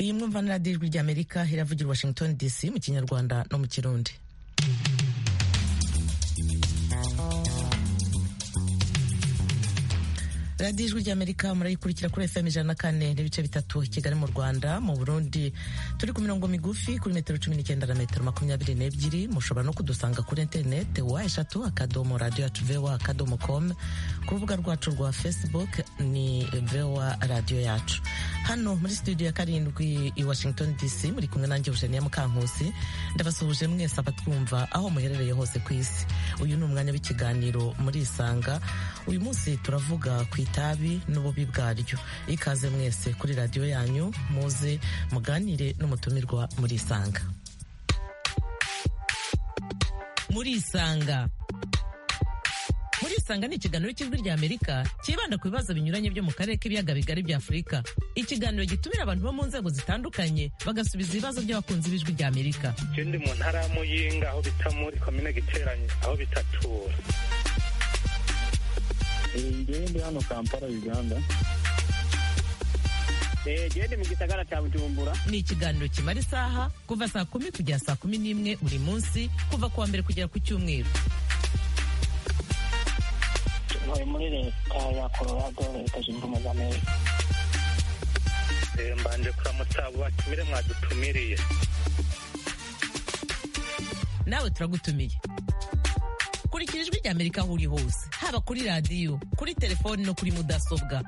iyi mwumva ni radiyo ijwi ry'amerika iravugira washington dc mu kinyarwanda no mu kirundi radiyo ijwi ry'amerika murayikurikira kuri fm ijana na kane n'ibice bitatu kigali mu rwanda mu burundi turi ku mirongo migufi kuri metero cumi n'icyenda na metero makumyabiri n'ebyiri mushobora no kudusanga kuri interineti wa eshatu akadomo radiyo yacu vewa akadomo komu ku rubuga rwacu rwa facebook ni vewa radiyo yacu hano muri studio ya karindwi i washington dc muri kumwe nanjye eugenia mukankusi ndabasuhuje mwese abatwumva aho muherereye hose ku isi uyu ni umwanya w'ikiganiro murisanga uyu munsi turavuga ku itabi n'ububi bwaryo ikaze mwese kuri radiyo yanyu muze muganire n'umutumirwa murisanga murisanga murisanga ni ikiganiro cy'ijwi ry'amerika cyibanda ku bibazo binyuranye byo mu karere k'ibiyaga bigari bya afurika ikiganiro gitumira abantu bo mu nzego zitandukanye bagasubiza ibibazo by'abakunzi b'ijwi ry'amerika ikindi mu ntara ya muyinga aho bita muri komine giteranye aho bita tura ndi hano kampala uganda gende mu gisagara cya bujumbura ni ikiganiro kimara isaha kuva saa kumi kugera saa kumi n'imwe buri munsi kuva ku wa mbere kugera ku cyumweru ntuye muri leta ya colorado leta zunze ubumwe za amerika mbanje kuramutsa abo batumire mwadutumiriye nawe turagutumiye kurikira ijwi ry'amerika aho uri hose haba kuri radiyo kuri telefoni no kuri mudasobwa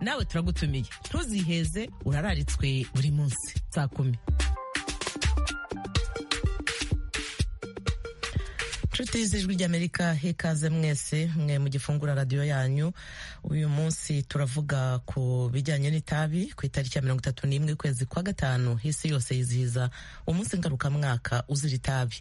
nawe turagutumiye ntuziheze urararitswe buri munsi saa kumi inshuti z'ijwi ry'amerika hekaze mwese mwe mu gifungura radiyo yanyu uyu munsi turavuga ku bijyanye n'itabi ku itariki ya mirongo itatu n'imwe ukwezi kwa gatanu isi yose yizihiza umunsi ngarukamwaka uzira itabi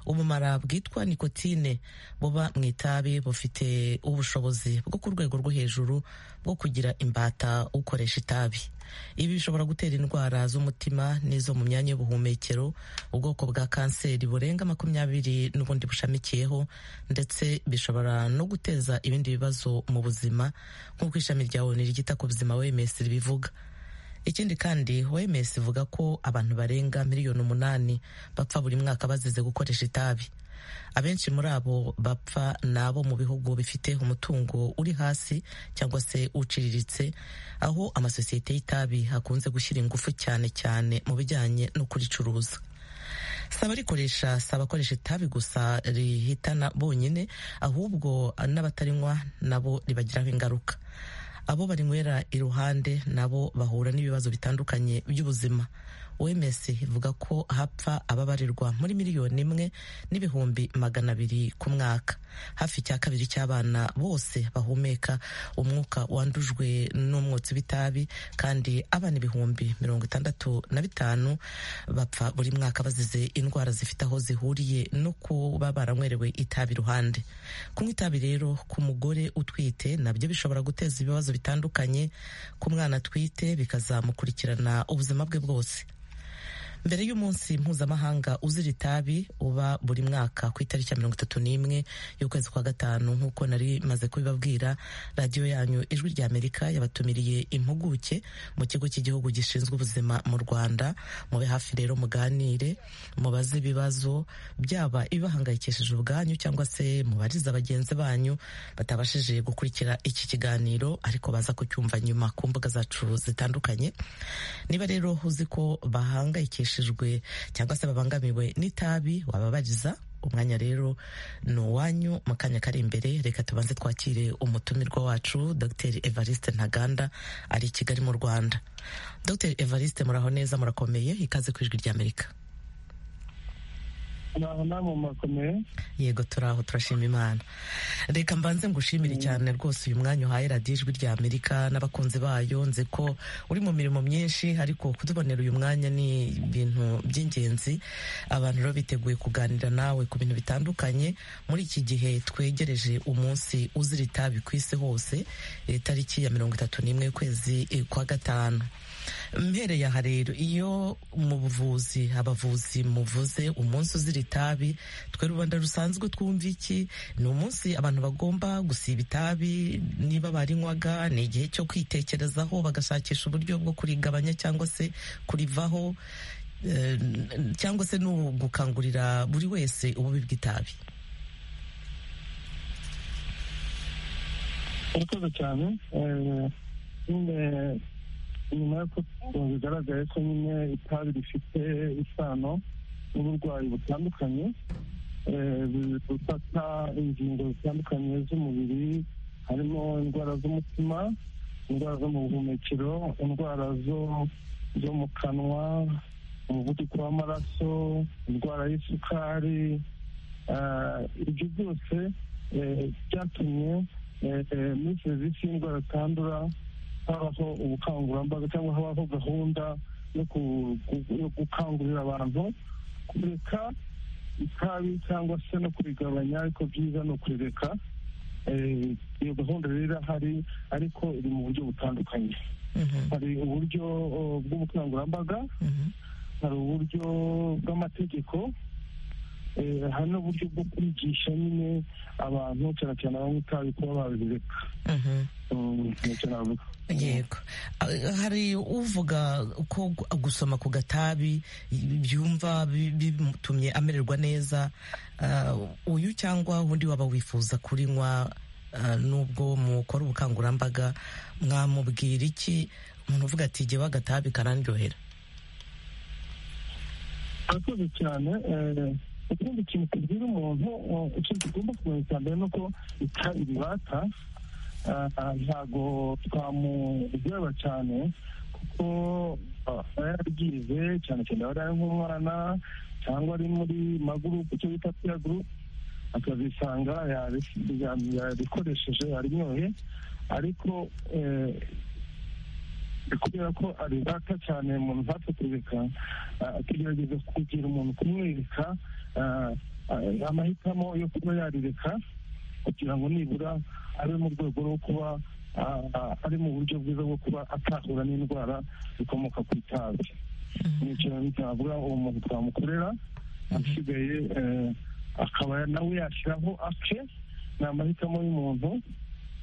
ubumara bwitwa nikotine buba mu itabi bufite ubushobozi bwo ku rwego rwo hejuru bwo kugira imbata ukoresha itabi ibi bishobora gutera indwara z'umutima n'izo mu myanya y'ubuhumekero ubwoko bwa kanseri burenga makumyabiri n'ubundi bushamikiyeho ndetse bishobora no guteza ibindi bibazo mu buzima nk'uko ishami rya onu ryita ku buzima wms ribivuga ikindi kandi wms ivuga ko abantu barenga miliyoni umunani bapfa buri mwaka bazize gukoresha itabi abenshi muri abo bapfa ni abo mu bihugu bifite umutungo uri hasi cyangwa se uciriritse aho amasosiyete y'itabi hakunze gushyira ingufu cyane cyane mu bijyanye no kuricuruza si abarikoresha si abakoresha itabi gusa rihitana bonyine ahubwo n'abatarinywa nabo ribagiraho ingaruka abo barinywera iruhande nabo bahura n'ibibazo bitandukanye by'ubuzima wems ivuga ko hapfa ababarirwa muri miliyoni imwe n'ibihumbi magana abiri ku mwaka hafi cya kabiri cy'abana bose bahumeka umwuka wandujwe n'umwotsi w'itabi kandi abana ibihumbi mirongo itandatu na bitanu bapfa buri mwaka bazize indwara zifite aho zihuriye no kuba baranywerewe itabi iruhande kunywa itabi rero ku mugore utwite nabyo bishobora guteza ibibazo bitandukanye ku mwana atwite bikazamukurikirana ubuzima bwe bwose mbere y'umunsi mpuzamahanga uzira itabi uba buri mwaka ku itariki ya mirongo itatu n'imwe y'ukwezi kwa gatanu nk'uko nari maze kubibabwira radiyo yanyu ijwi ry'amerika yabatumiriye impuguke mu kigo cy'igihugu gishinzwe ubuzima mu rwanda mube hafi rero muganire mubaze ibibazo byaba ibibahangayikishije ubwanyu cyangwa se mubariza bagenzi banyu batabashije gukurikira iki kiganiro ariko baza kucyumva nyuma ku mbuga zacu zitandukanye niba rero uzi ko bahangayikishije cyangwa se babangamiwe n'itabi wababariza umwanya rero ni uwanyu mu kanya kari imbere reka tubanze twakire umutumirwa wacu dr evariste ntaganda ari i kigali mu rwanda dr evariste muraho neza murakomeye ikaze ku ijwi ry'amerika yego turaho turashima imana reka mbanze ngushimire cyane rwose uyu mwanya uhaye radiyo ijwi rya amerika n'abakunzi bayo nzi ko uri mu mirimo myinshi ariko kutubonera uyu mwanya ni ibintu by'ingenzi abantu rero biteguye kuganira nawe ku bintu bitandukanye muri iki gihe twegereje umunsi uzira itabi ku isi hose itariki ya mirongo itatu n'imwe y'ukwezi kwa gatanu mpereye aha rero iyo mu buvuzi abavuzi muvuze umunsi uzira itabi twe rubanda rusanzwe twumva iki ni umunsi abantu bagomba gusiba itabi niba barinywaga ni igihe cyo kwitekerezaho bagashakisha uburyo bwo kurigabanya cyangwa se kurivaho eh, cyangwa se ni ugukangurira buri wese ububi bw'itabi murakoze cyane eh, nyine nyuma y'uko bigaragaye ko nyine itabi rifite isano n'uburwayi butandukanye eh, bufata ingingo zitandukanye z'umubiri harimo indwara z'umutima indwara zo mu buhumekero indwara zo zo mu kanwa umuvuduko w'amaraso indwara y'isukari Ah, ibyo byose eh, byatumye eh, eh, muri serivisi y'indwara zitandura habaho ubukangurambaga cyangwa habaho gahunda yo ku- ku- yo gukangurira abantu kureka itabi cyangwa se no kurigabanya ariko byiza ni ukurireka Eh, iyo gahunda rero irahari ariko iri mu buryo butandukanye Mhm, hari uburyo oh, bw'ubukangurambaga mhm, hari uburyo bw'amategeko eh, hari n'uburyo bwo kwigisha nyine abantu cyane cyane abanywa itabi kuba babireka mhm. Mm, ni icyo navuga. yego Ah, hari uvuga ko gu- gusoma ku gatabi byumva bi- bimutumye amererwa neza Ah, uyu cyangwa undi waba wifuza kurinywa ah, nubwo mukora ubukangurambaga mwamubwira iki umuntu uvuga ati jyewe agatabi karandyohera murakoze cyane eh, ikindi kintu tubwira umuntu eh, ikintu tugomba kumenya cya mbere ni uko itabi ribata Ah, ah, ntago twamuryoba cyane kuko ah, aba yaryize cyane cyane aba ari nk'umwana cyangwa ari muri magurupe icyo bita piya gurupe akazisanga yari- yari- yarikoresheje yarinyoye ariko eh, kubera ko aribata cyane umuntu ntapfe kureka ah, tugerageza kugira umuntu kumwereka ah, ah, amahitamo yo kuba yarireka kugira ngo nibura abe mu rwego rwo kuba ah, ah, ari mu buryo bwiza bwo kuba atahura n'indwara zikomoka ku itabi nicyo bitavuga uwo muntu twamukorera asigaye eh, akaba nawe yashyiraho ake ni amahitamo y'umuntu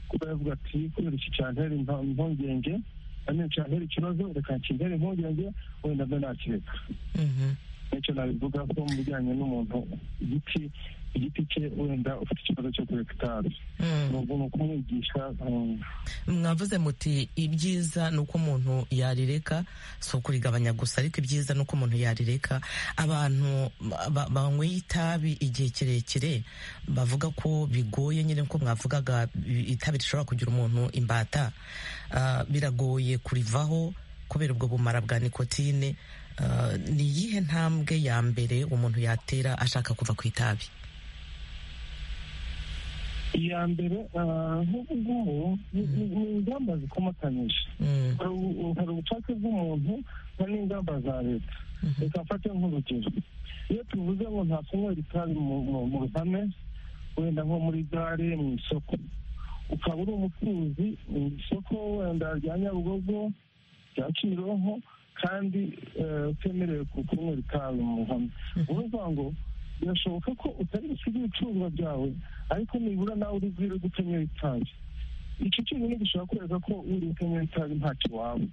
kuba yavuga ati kubera iki cyantera impa- impungenge nanone cyantera ikibazo reka kintere impungenge wenda mbe nakireka Mhm. nicyo nabivuga ko mu bijyanye n'umuntu igiti igiti cye wenda ufite ikibazo cyo kureka itabi Mm. ni umuntu kumwigisha mm, mwavuze muti ibyiza ni uko umuntu yarireka si ukurigabanya gusa ariko ibyiza ni uko umuntu yarireka abantu ba- banyweye itabi igihe kirekire bavuga ko bigoye nyine nko mwavugaga i- itabi rishobora kugira umuntu imbata Ah, biragoye kurivaho kubera ubwo bumara bwa nikotine Ah, ni iyihe ntambwe ya mbere umuntu yatera ashaka kuva ku itabi iya mbere ah, nk'ubu ngubu ni- ni ni ingamba zikomatanyije Mm, hari ubu- hari ubushake bw'umuntu hari n'ingamba za leta mhm, reka mfate nk'urugero iyo tuvuze ngo nta kunywera itabi mu- mu- mu ruhame wenda nko muri gare mu isoko ukaba uri umucuruzi mu isoko wenda rya nyabugogo rya kimironko kandi eh, utemerewe ku- kunywera itabi mu ruhame mhm, uvuga ngo birashoboka ko utari busiga ibicuruzwa byawe ariko nibura nawe uri bwire gutemera itabi icyo cyonyine gishobora kwereka ko wiriwe utemera itabi ntacyo waba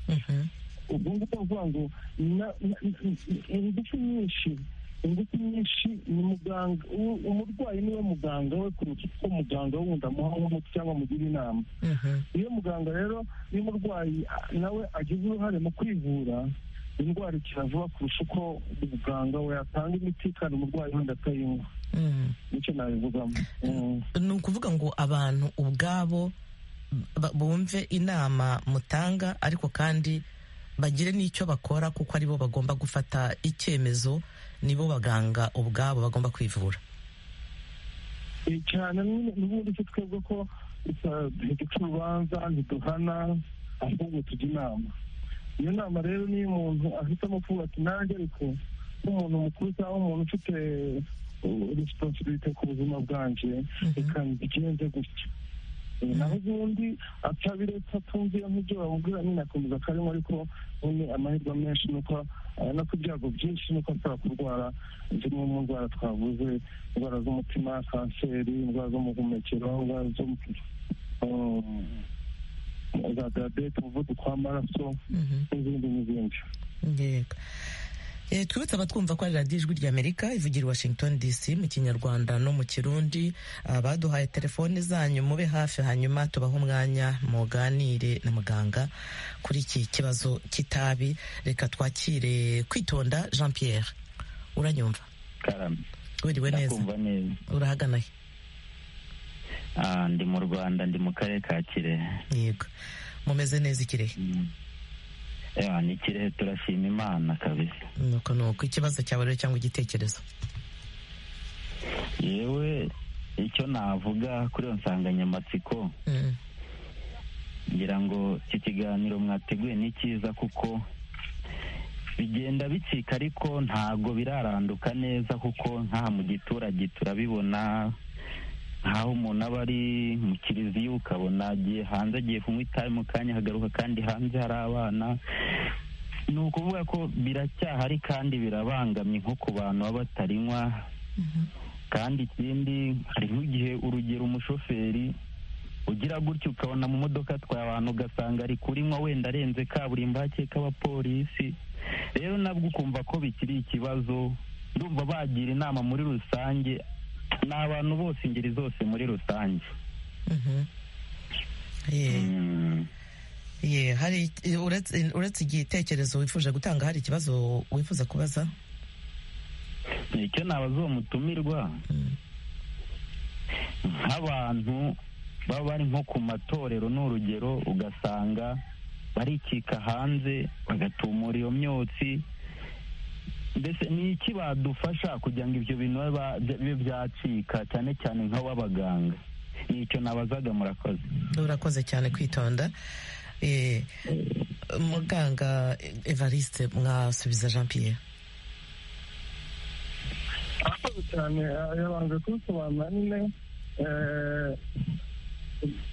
mhm, ubwo ngubwo bavuga ngo na- na- ingufu nyinshi ingufu nyinshi ni muganga u- umurwayi niwe muganga we kuruta uko muganga wundi amuha nk'umuti cyangwa amugira inama mhm, iyo muganga rero iyo umurwayi a- nawe agize uruhare mu kwivura indwara ikira vuba kurusha uko muganga we yatanga imiti kandi umurwayi wenda atayinywa mm. nicyo nabivugamo Mm. ni ukuvuga ngo abantu ubwabo ba- bumve inama mutanga ariko kandi bagire n'icyo bakora kuko aribo bagomba gufata icyemezo nibo baganga ubwabo bagomba kwivura Eh, cyane n'ubu- n'ubundi se twebwe ko eh, ntiduca urubanza ntiduhana ahubwo tujya inama iyo nama rero niyo umuntu ahitamo kuvuga ati nanjye ariko nk'umuntu mukuru cyangwa umuntu ufite resiponsibirite ku buzima bwanjye reka mbigenze gutya naho ubundi atabiretse atumviye nk'ibyo bamubwira nyine akomeza akarimo ariko nyine amahirwe menshi nuko no ku byago byinshi nuko ashobora kurwara zimwe mu ndwara twavuze indwara z'umutima kanseri indwara z'umuhumekero indwara zo za diyabete umuvuduko w'amaraso n'izindi n'izindi yego twibutse abatwumva ko ari radiyo ijwi ry'amerika ivugira washington dc mu kinyarwanda no mu kirundi baduhaye telefone zanyu mube hafi hanyuma tubahe umwanya muganire na muganga kuri iki kibazo cy'itabi reka twakire kwitonda jean pierre uranyumva wiriwe neza urahagana he ndi mu rwanda ndi mu karere ka kirehe yego mumeze neza ikirehe ni ikirehe turashima imana kabisa nuko nuko ikibazo cyawe rero cyangwa igitekerezo yewe icyo navuga kuri iyo nsanganyamatsiko ngira ngo iki kiganiro mwateguye ni cyiza kuko bigenda bicika ariko ntabwo biraranduka neza kuko nk'aha mu giturage turabibona nk'aho umuntu aba ari mu kiliziya ukabona agiye hanze agiye kunywa itabi mu kanya hagaruka kandi hanze hari abana ni ukuvuga ko biracyahari kandi birabangamye nko ku bantu baba batarinywa kandi ikindi hari nk'igihe urugero umushoferi ugira gutya ukabona mu modoka atwaye abantu ugasanga ari kurinywa wenda arenze kaburimbo hakeka abapolisi rero nabwo ukumva ko bikiri ikibazo ndumva bagira inama muri rusange ni abantu bose ingeri zose muri rusange uretse igitekerezo wifuje gutanga hari ikibazo wifuza kubaza icyo ntabaze uwo mutumirwa nk'abantu baba bari nko ku matorero n'urugero ugasanga barikika hanze bagatumura iyo myotsi mbese ni iki badufasha kugira ngo ibyo bintu bibe byacika cyane cyane nk'ababaganga ni icyo nabazaga murakoze urakoze cyane kwitonda muganga evariste mwasubiza jean pierre akoze cyane yabanje kubisobanura nyine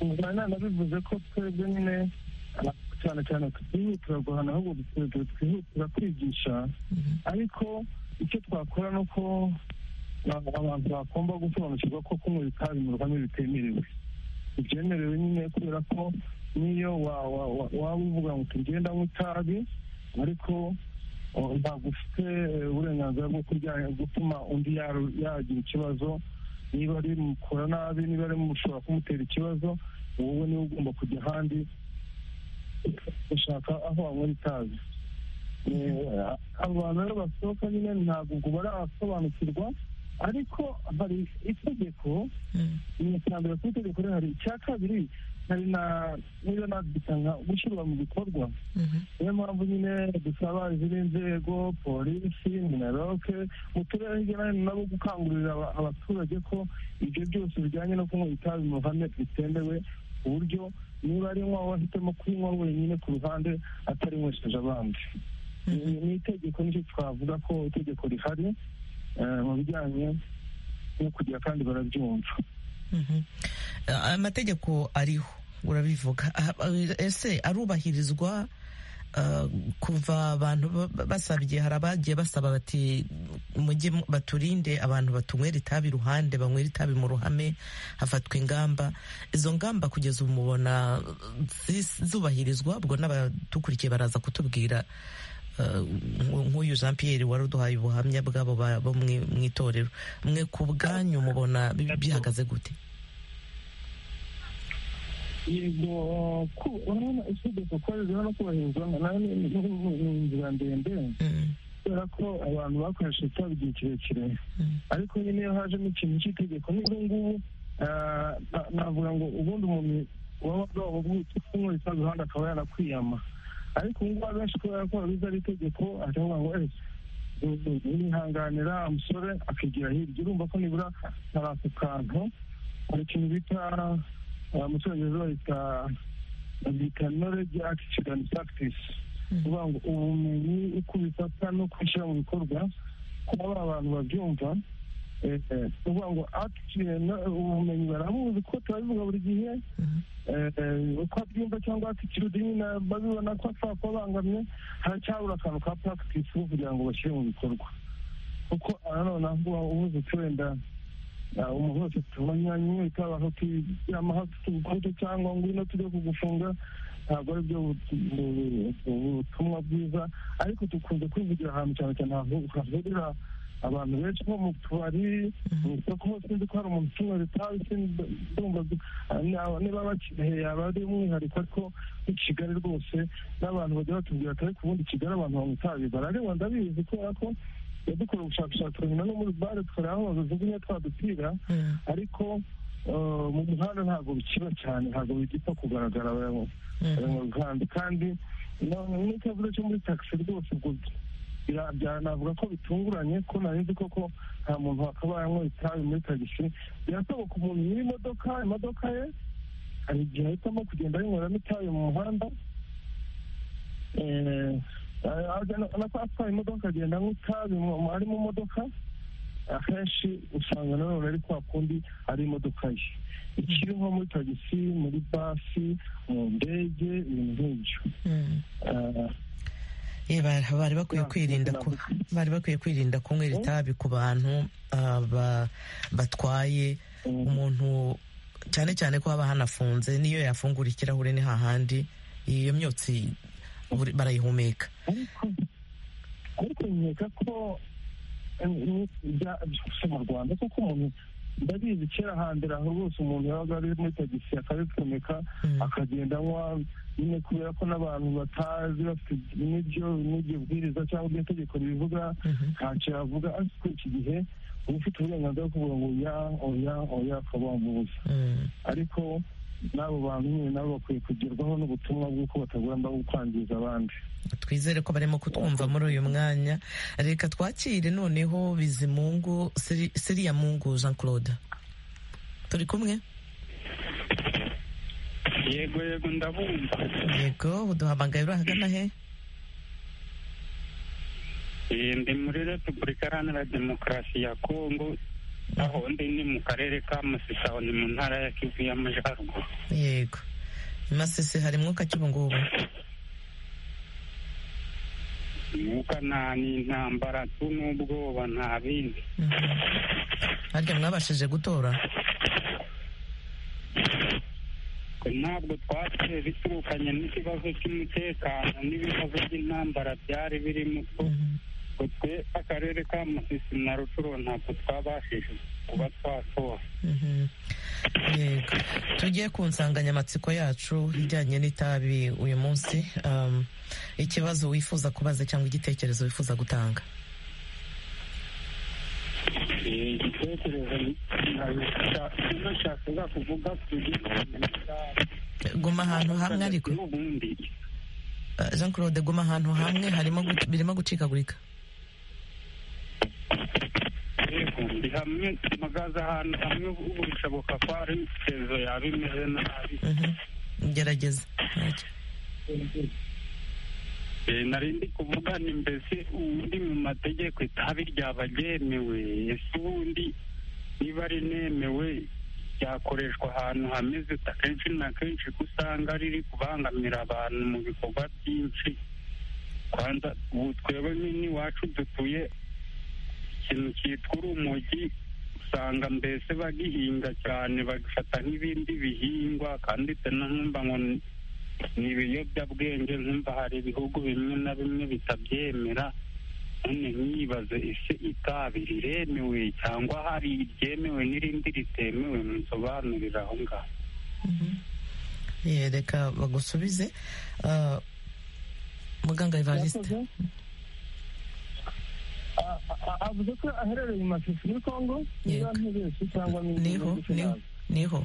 muganga bivuze ko twebwe nyine cyane cyane twihutira guhana ahubwo twihutira kwigisha ariko icyo twakora ni uko abantu bagomba gusobanukirwa ko kunywa itabi mu ruhame bitemerewe ibyemerewe nyine kubera ko n'iyo waba uvuga ngo tugenda mu itabi ariko ntabwo ufite uburenganzira bwo gutuma undi yagira ikibazo niba ari mukora nabi niba ari mushobora kumutera ikibazo wowe niwe ugomba kujya ahandi gushaka aho wanywera itabi abantu rero basohoka nyine ntabwo ubwo barasobanukirwa ariko hari itegeko ni icya mbere ku itegeko rero hari icya kabiri hari na niyo nabyita nka gushyirwa mu bikorwa niyo mpamvu nyine dusaba izindi nzego polisi minaroke mu turere hirya no hino nabo gukangurira abaturage ko ibyo byose bijyanye no kunywa itabi mu ruhame bitemewe ku buryo niba ari nk'uwo ahitamo kunywa wenyine ku ruhande atarinywesheje abandi ni itegeko nicyo twavuga ko itegeko rihari mu bijyanye no kugira kandi barabyumva amategeko ariho urabivuga ese arubahirizwa kuva abantu basabye hari abagiye basaba bati mujye baturinde abantu batunywera itabi iruhande banywera itabi mu ruhame hafatwa ingamba izo ngamba kugeza ubu mubona zubahirizwa ubwo n'abatukurikiye baraza kutubwira nk'uyu jean Pierre wari uduhaye ubuhamya bwabo bo mu itorero mwe ku bwanyu mubona bihagaze gute yego urabona itegeko ko rero no kubahirizwa ni inzira ndende kubera ko abantu bakoresheje itabi igihe kirekire ariko nyine iyo hajemo ikintu cy'itegeko n'ibyo ngubu navuga ngo ubundi umuntu waba bwaba bwite kunywa itabi iruhande akaba yanakwiyama ariko ubu ngubu abenshi kubera ko babizi ari itegeko aravuga ngo nihanganira umusore akigira hirya urumva ko nibura hari ako kantu hari ikintu bita mu cyongereza bahita bita knowledge attitude and practice kuvuga ngo ubumenyi uko ubifata no kubishyira mu bikorwa kuba abantu babyumva uvuga ngo ubumenyi barabuzi ko turabivuga buri gihe uko abyumva cyangwa atikirude nyine babibona ko ashobora kuba abangamye haracyabura akantu ka puragitisi kugira ngo bashyire mu bikorwa kuko nanone aho ubuzutse wenda umuntu wese tubonye abantu tujyamo tugukubita cyangwa ngo ino tujye kugufunga ntabwo ari byo butumwa bwiza ariko dukunze kwivugira ahantu cyane cyane hahurira abantu benshi nko mu tubari mu isoko hose nzi ko hari umuntu ucuruza itabi ndumva niba bakeneye yaba ari umwihariko ariko i kigali rwose n'abantu bajya batubwira atari ku bundi kigali abantu banywa itabi barareba ndabizi kubera ko dukora ubushakashatsi nyuma no muri bare turahahoze zimwe twadupira ariko mu muhanda ntabwo bikiba cyane ntabwo bigipfa kugaragara abayobozi kandi n'ikibazo cyo muri taxi rwose ubwo navuga ko bitunguranye ko nari koko nta muntu wakaba yanywa itabi muri tagisi birasoboka umuntu n'imodoka imodoka ye hari igihe ahitamo kugenda yinyweramo itabi mu muhanda nako atwaye imodoka akagenda nk'itabi ari mu modoka akenshi usanga nanone ari kwa kundi ari imodoka ye ikiri nko muri tagisi muri basi mu ndege ibintu nk'ibyo bari bakwiye kwirinda bari bakwiye kwirinda kunywera itabi ku bantu batwaye umuntu cyane cyane ko haba hanafunze niyo yafungura ikirahure ni hahandi iyo myotsi barayihumeka ariko nkeka ko mu rwanda kuko umuntu ndabizi kera hambere aho rwose umuntu yabaga ari muri tagisi akabipfumika akagenda anywa nyine kubera ko n'abantu batazi bafite n'ibyo n'iryo bwiriza cyangwa iryo tegeko ribivuga ntacyo yavuga ariko iki gihe uba ufite uburenganzira bwo kuvuga ngo oya oya oya akaba wamubuza ariko n'abo bantu nyine nabo bakwiye kugerwaho n'ubutumwa bw'uko batagomba kwangiza abandi twizere ko barimo kutwumva muri uyu mwanya reka twakire noneho bizimungu siriya mungu jean claude turi kumwe yego yego ndabumva yego uduhamagaye uri ahagana he ndi muri repubulika iharanira demokarasi ya kongo aho ndi ni mu karere ka masisi aho ni mu ntara ya kivu y'amajyaruguru yego masisi hari mwuka ki ubu ngubu umwuka nta n'intambara tu n'ubwoba nta bindi harya mwabashije gutora ntabwo twateye biturukanye n'ikibazo cy'umutekano n'ibibazo by'intambara byari birimo twe akarere ka musisi na rucuro ntabwo twabashije kuba twatora yego tugiye ku nsanganyamatsiko yacu ijyanye n'itabi uyu munsi ikibazo wifuza kubaza cyangwa igitekerezo wifuza gutanga igitekerezo nashakaga kuvuga guma ahantu hamwe ariko jean claude guma ahantu hamwe harimo birimo gucikagurika yego ndi hamwe mpagaze ahantu hamwe ubu bishoboka ko hari ibitekerezo yaba imeze nabi gerageza nari ndi kuvugana mbese ubundi mu mategeko itabi ryaba ryemewe ese ubundi niba rinemewe ryakoreshwa ahantu hameze akenshi na kenshi ko usanga riri kubangamira abantu mu bikorwa byinshi kwanza ubu twebwe n'iwacu dutuye ikintu cyitwa urumogi usanga mbese bagihinga cyane bagafata nk'ibindi bihingwa kandi nkumva ngo ni ibiyobyabwenge nkumva hari ibihugu bimwe na bimwe bitabyemera none nyibaze ese itabi riremewe cyangwa hari iryemewe n'irindi ritemewe nsobanurira aho ngaho yereka bagusubize muganga evariste avuze ko aherereye mu mashusho muri kongo niba ntibeshye cyangwa niho niho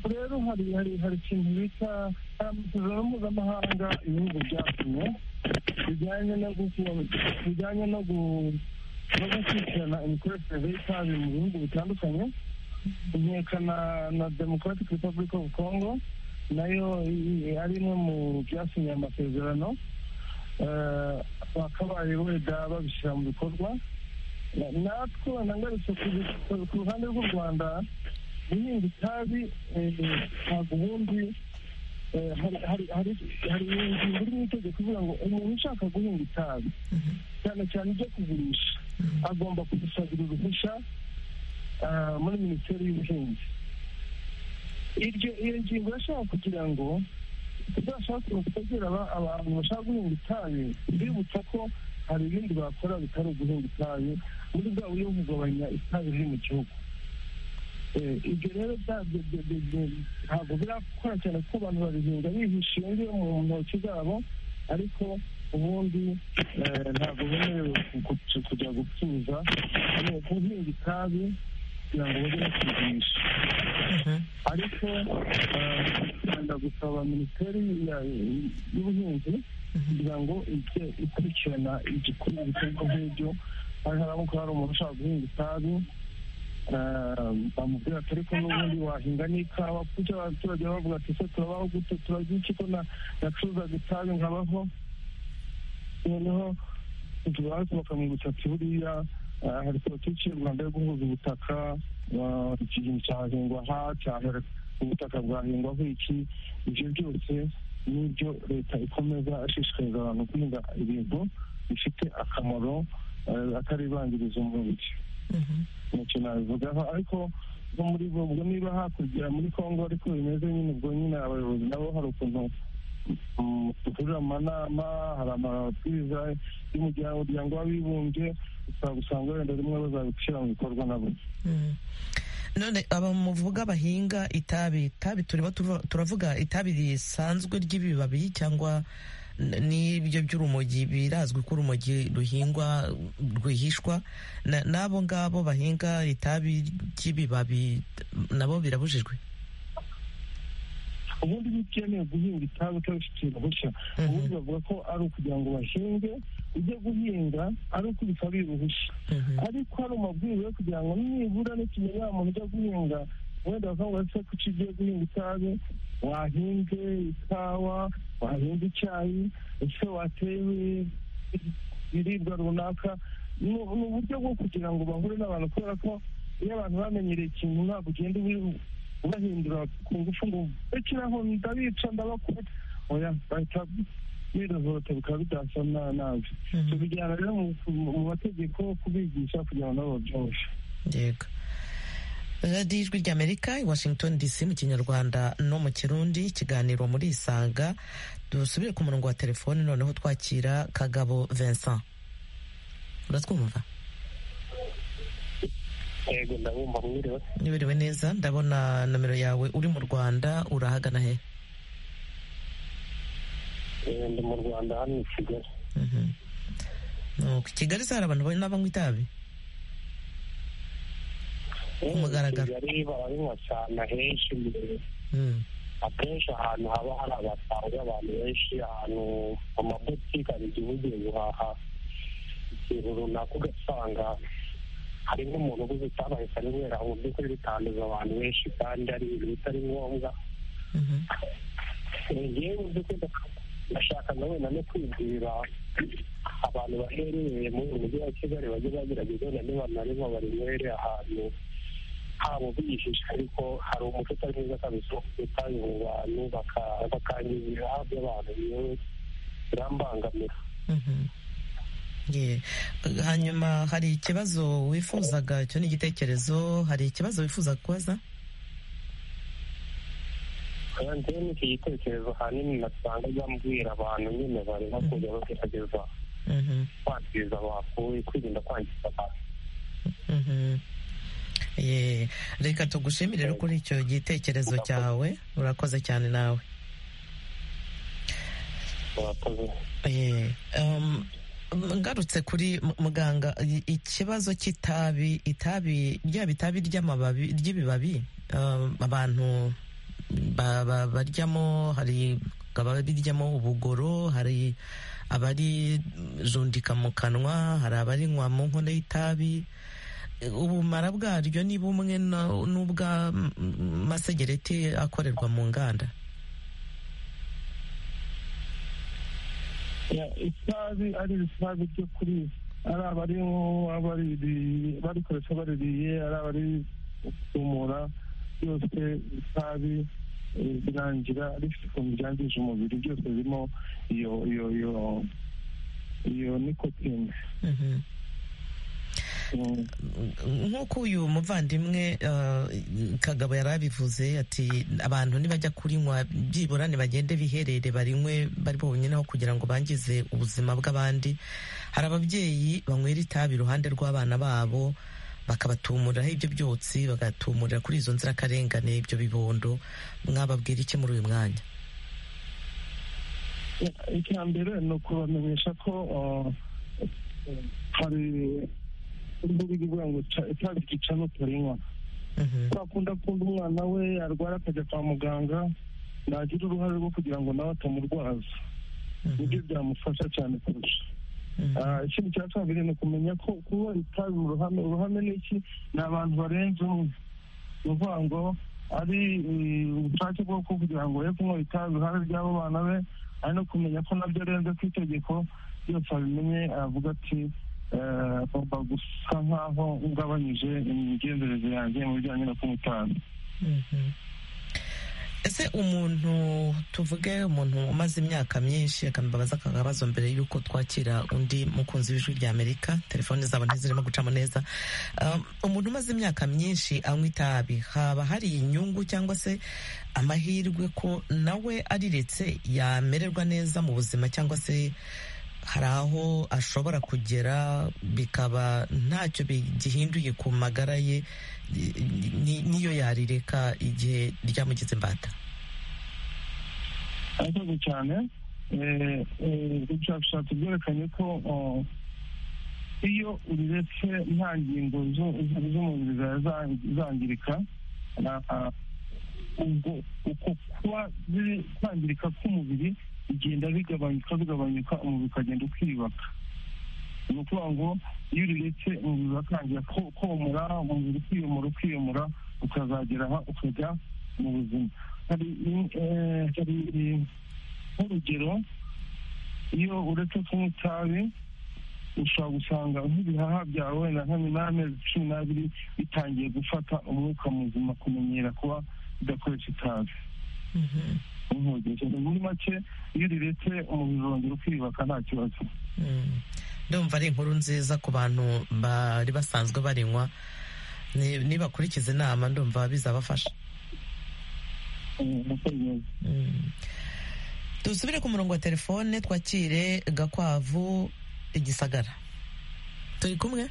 rero hari hari hari ikintu bita amasezerano mpuzamahanga ibihugu byatumye bijyanye no bijyanye no gukurikirana imikoreshereze y'itabi mu bihugu bitandukanye inkekana na democratic republic of congo nayo ari imwe mu byasinye amasezerano bakabaye wenda babishyira mu bikorwa natwe nangarutse ku ruhande rw'u rwanda guhinga itabi ntabwo ubundi hari ingingo iri mu itegeko ivuga ngo umuntu ushaka guhinga itabi cyane cyane ibyo kugurisha agomba kudusabira uruhushya muri minisiteri y'ubuhinzi iyo ngingo irashaka kugira ngo tuzashakire kutagira abantu bashaka guhinga itabi bibutsa ko hari ibindi bakora bitari uguhinga itabi muri bwa buryo bwo kugabanya itabi riri mu gihugu ibyo rero ntabwo birakora cyane ko abantu babihinga bihishinge mu ntoki zabo ariko ubundi ntabwo bemerewe kujya gucuruza guhinga itabi kugira ngo bajye bakigurisha ariko tugenda gusaba minisiteri y'ubuhinzi kugira ngo ijye ikurikirana igikorwa ibikorwa nk'ibyo hari haramuka hari umuntu ushaka guhinga itabi bamubwira ati ariko n'ubundi wahinga n'ikawa kuko abaturage bavuga ati ese turabaho gute turarya iki ko nacuruzaga itabi nkabaho noneho tugahita bakamwibutsa ati buriya hari politiki y'u rwanda yo guhuza ubutaka iki kintu cyahingwa aha cyahera ubutaka bwahingwaho iki ibyo byose n'ibyo leta ikomeza ashishikariza abantu guhinga ibintu bifite akamaro ataribangiriza umubiri ntacyo nabivugaho ariko nko muri ubwo niba hakurya muri congo ariko bimeze nyine ubwo nyine abayobozi nabo hari ukuntu duhurira mu manama hari amabwiriza y'umuryango w'abibumbye usanga wenda rimwe bazabishyira mu bikorwa nabo none aba muvuga bahinga itabi itabi turimo turavuga itabi risanzwe ry'ibibabi cyangwa n'ibyo by'urumogi birazwi ko urumogi ruhingwa rwihishwa n'abo ngabo bahinga itabi ry'ibibabi nabo birabujijwe ubundi iyo ukeneye guhinga itabi utabifitiye uruhushya ubundi bavuga ko ari ukugira ngo bahinge ujye guhinga ari ukubita biruhushya ariko hari amabwiriza yo kugira ngo nibura n'ikinyarwanda wa muntu ujya guhinga wenda bakavuga ati ko ugiye guhinga itabi wahinze ikawa wahinze icyayi ese wateye ibiribwa runaka ni uburyo bwo kugira ngo bahure n'abantu kubera ko iyo abantu bamenyereye ikintu ntabwo ugenda ubahindura ku ngufu ngo bekiraho ndabica ndabakora oya bahita birozorota bikaba bidasa nabi tubijyana rero mu mategeko kubigisha kugira ngo nabo babyoroshe yego radiyo ijwi ry'amerika i washington dc mu kinyarwanda no mu kirundi ikiganiro muri isanga dusubire ku murongo wa telefoni noneho twakira kagabo vincent uratwumva yego ndabumva mwiriwe nibiriwe neza ndabona nomero yawe uri mu rwanda urahagana he ndi mu rwanda hano i kigali nuko i kigali se hari abantu n'abanywa itabi kumugaragara kigali barabinywa cyane henshi akenshi ahantu haba hari abasaza abantu benshi ahantu mu mabutike hari igihe ugiye guhaha ikintu runaka ugasanga hari nk'umuntu uguze itabaye kubera mu by'ukuri bitanduza abantu benshi kandi ari ibintu bitari ngombwa ngewe mu by'ukuri ndashaka na wenda no kwibwira abantu baherereye muri uyu mujyi wa kigali bajye bagerageza wenda niba narimo barinywere ahantu habo bihishe ariko hari umuco utari mwiza kabisa wo kutabi mu bantu bakangiza ibihaha by'abantu yewe birambangamira hanyuma hari ikibazo wifuzaga icyo ni igitekerezo hari ikibazo wifuza kubaza kandi ni iki gitekerezo ahanini nasanga byambwira abantu nyine barimo kujya bagerageza kwangiza bakuye kwirinda kwangiza abantu reka tugushimire rero kuri icyo gitekerezo cyawe urakoze cyane nawe ngarutse kuri muganga ikibazo cy'itabi itabi ryaba itabi ry'amababi ry'ibibabi abantu baryamo hari ababiryamo ubugoro hari abarijundika mu kanwa hari abarinywa mu nkono y'itabi ubumara bwaryo ni bumwe n'ubw'amasegereti akorerwa mu nganda itabi ari itabi ryo kuri ari abari barikoresha baririye ari abari gutumura byose itabi birangira rifite ukuntu ryangije umubiri byose birimo iyo iyo iyo iyo nikotine nk'uko uyu muvandimwe kagabo yari abivuze ati abantu ntibajya kurinywa byibura bagende biherere barinywe bari bonyine kugira ngo bangize ubuzima bw'abandi hari ababyeyi banywera itabi iruhande rw'abana babo bakabatumuriraho ibyo byotsi bagatumurira kuri izo nzirakarengane ibyo bibondo mwababwira iki muri uyu mwanya icya mbere ni ukubamenyesha ko hari imbuga ivuga ngo itabi ryica n'utarinywa twakunda kumva umwana we arwara akajya kwa muganga nagira uruhare rwo kugira ngo nawe atamurwaza nibyo byamufasha cyane kurusha ikindi cya kabiri ni ukumenya ko kuba itabi mu ruhame uruhame ni iki ni abantu barenze umwe ni ukuvuga ngo ari ubushake bwo kugira ngo ye kunywa itabi uruhare ry'abo bana be ari no kumenya ko nabyo arenze ku itegeko byose abimenye aravuga ati agomba gusa nkaho ugabanyije imigenzereze yanjye mu bijyanye no kunywa itabi ese umuntu tuvuge umuntu umaze imyaka myinshi akambabaza aka kabazo mbere y'uko twakira undi mukunzi w'ijwi rya amerika telefone zabo ntizirimo gucamo neza umuntu umaze imyaka myinshi anywa itabi haba hari inyungu cyangwa se amahirwe ko nawe ariretse yamererwa neza mu buzima cyangwa se hari aho ashobora kugera bikaba ntacyo gihinduye ku magara ye niyo yarireka igihe ryamugize imbata murakoze cyane ubushakashatsi bwerekanye ko iyo uriretse nta ngingo z'umubiri zawe zangirika ubwo uko kuba kwangirika k'umubiri bigenda bigabanyuka bigabanyuka umubiri ukagenda ukiyubaka ni ukuvuga ngo iyo uriretse umubiri uratangira komora umubiri ukiyomora ukiyomora ukazagera aha ukajya mu buzima hari nk'urugero iyo uretse kunywa itabi ushobora gusanga nk'ibihaha byawe na hamwe n'amezi cumi n'abiri bitangiye gufata umwuka muzima kumenyera kuba udakoresha itabi muri make iyo uriretse umubiri urongera ukiyubaka nta kibazo ndumva ari inkuru nziza ku bantu bari basanzwe barinywa nibakurikiza inama ndumva bizabafasha dusubire ku murongo wa telefone twakire gakwavu igisagara turi kumwe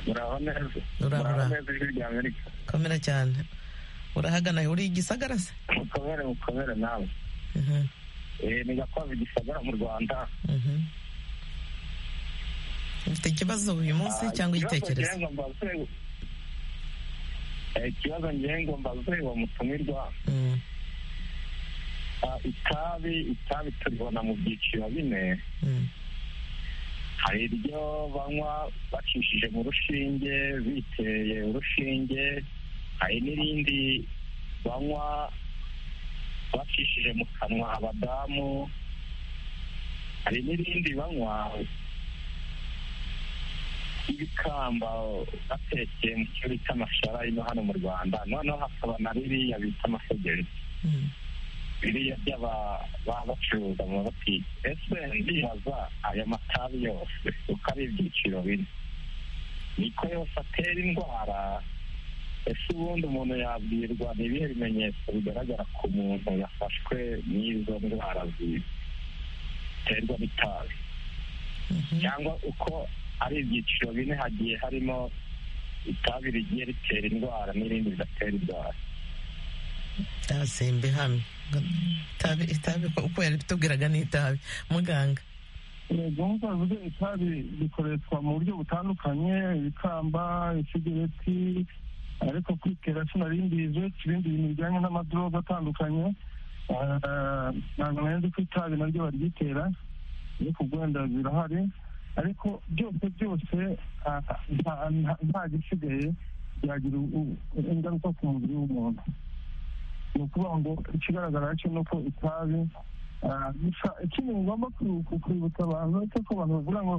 muraho neza muraho neza ijwi rya amerika komera cyane urahagana uri igisagara se mukomere mukomere nawe ni gakwavu igisagara mu rwanda ufite ikibazo uyu munsi cyangwa igitekerezo ikibazo ngengo mbaze wa mutumirwa itabi itabi turibona mu byiciro bine hari iryo banywa bacishije mu rushinge biteye urushinge hari n'irindi banywa bacishije mu kanwa abadamu hari n'irindi banywa ibikamba batekeye mu cyo bita amashara ino hano mu rwanda noneho hakaba na biriya bita amasogezi biriya by'aba bacuruza mu mabutike ese ndibaza aya matabi yose uko ari ibyiciro bine niko yose atera indwara ese ubundi umuntu yabwirwa ni ibihe bimenyetso bigaragara ku muntu yafashwe n'izo ndwara ziterwa n'itabi cyangwa uko ari ibyiciro bine hagiye harimo itabi rigiye ritera indwara n'irindi ridatera indwara itabi hamwe itabi uko yabitubwiraga ni itabi muganga yego nk'uko itabi rikoreshwa mu buryo butandukanye ibikamba isigareti ariko kuri kerasi narimbize ibindi bintu bijyanye n'amadroga atandukanye ntabwo nari ko itabi naryo baryitera ariko ubwenda birahari ariko byose byose nta gisigaye byagira ingaruka ku mubiri w'umuntu ni ukuvuga ngo ikigaragara cyo ni uko itabi gusa ikintu ngomba kwibutsa abantu ni uko abantu bavuga ngo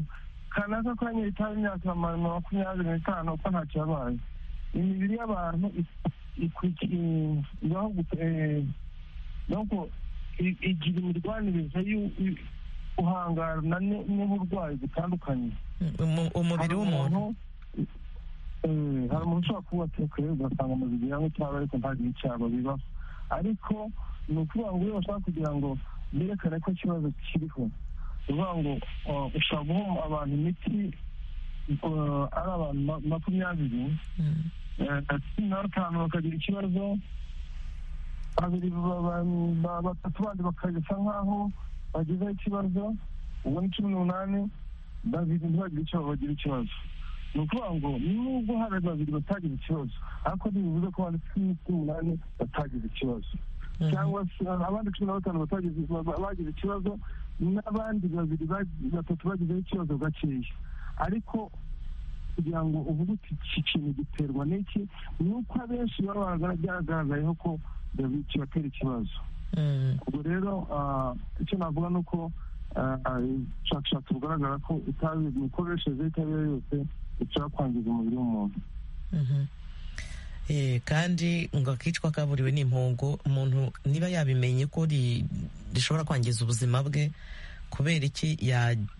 kanaka kanya itabi imyaka makumyabiri n'itanu uko ntacyo yabaye imibiri y'abantu ibaho nuko igira imirwanirize y'uhangana n'uburwayi butandukanye umubiri w'umuntu hari umuntu ushobora kuba atekeye ugasanga umubiri yawe cyaba ariko ntagire icyaba bibaho ariko ni ukuvuga ngo iyo bashaka kugira ngo berekane ko ikibazo kiriho ni ukuvuga ngo ushobora guha abantu imiti ari abantu makumyabiri cumi na batanu bakagira ikibazo babiri batatu bandi bakagisa nk'aho bagezeho ikibazo ubu ni cumi n'umunani babiri ntibagire ikibazo bagira ikibazo ni ukuvuga ngo nubwo hari babiri batagize ikibazo ariko ntibivuze ko abantu cumi n'umunani batagize ikibazo cyangwa se abandi cumi na batanu batagize bagize ikibazo n'abandi babiri batatu bagizeho ikibazo gakeya ariko kugira ngo uvuge uti iki kintu giterwa n'iki ni uko abenshi baba byagaragayeho ko kibatera ikibazo ubwo rero icyo navuga ni uko ubushakashatsi bugaragara ko itabi imikoreshereze y'itabi yose ishobora kwangiza umubiri w'umuntu kandi ngo akicwa kaburiwe n'impongo umuntu niba yabimenye ko rishobora kwangiza ubuzima bwe kubera iki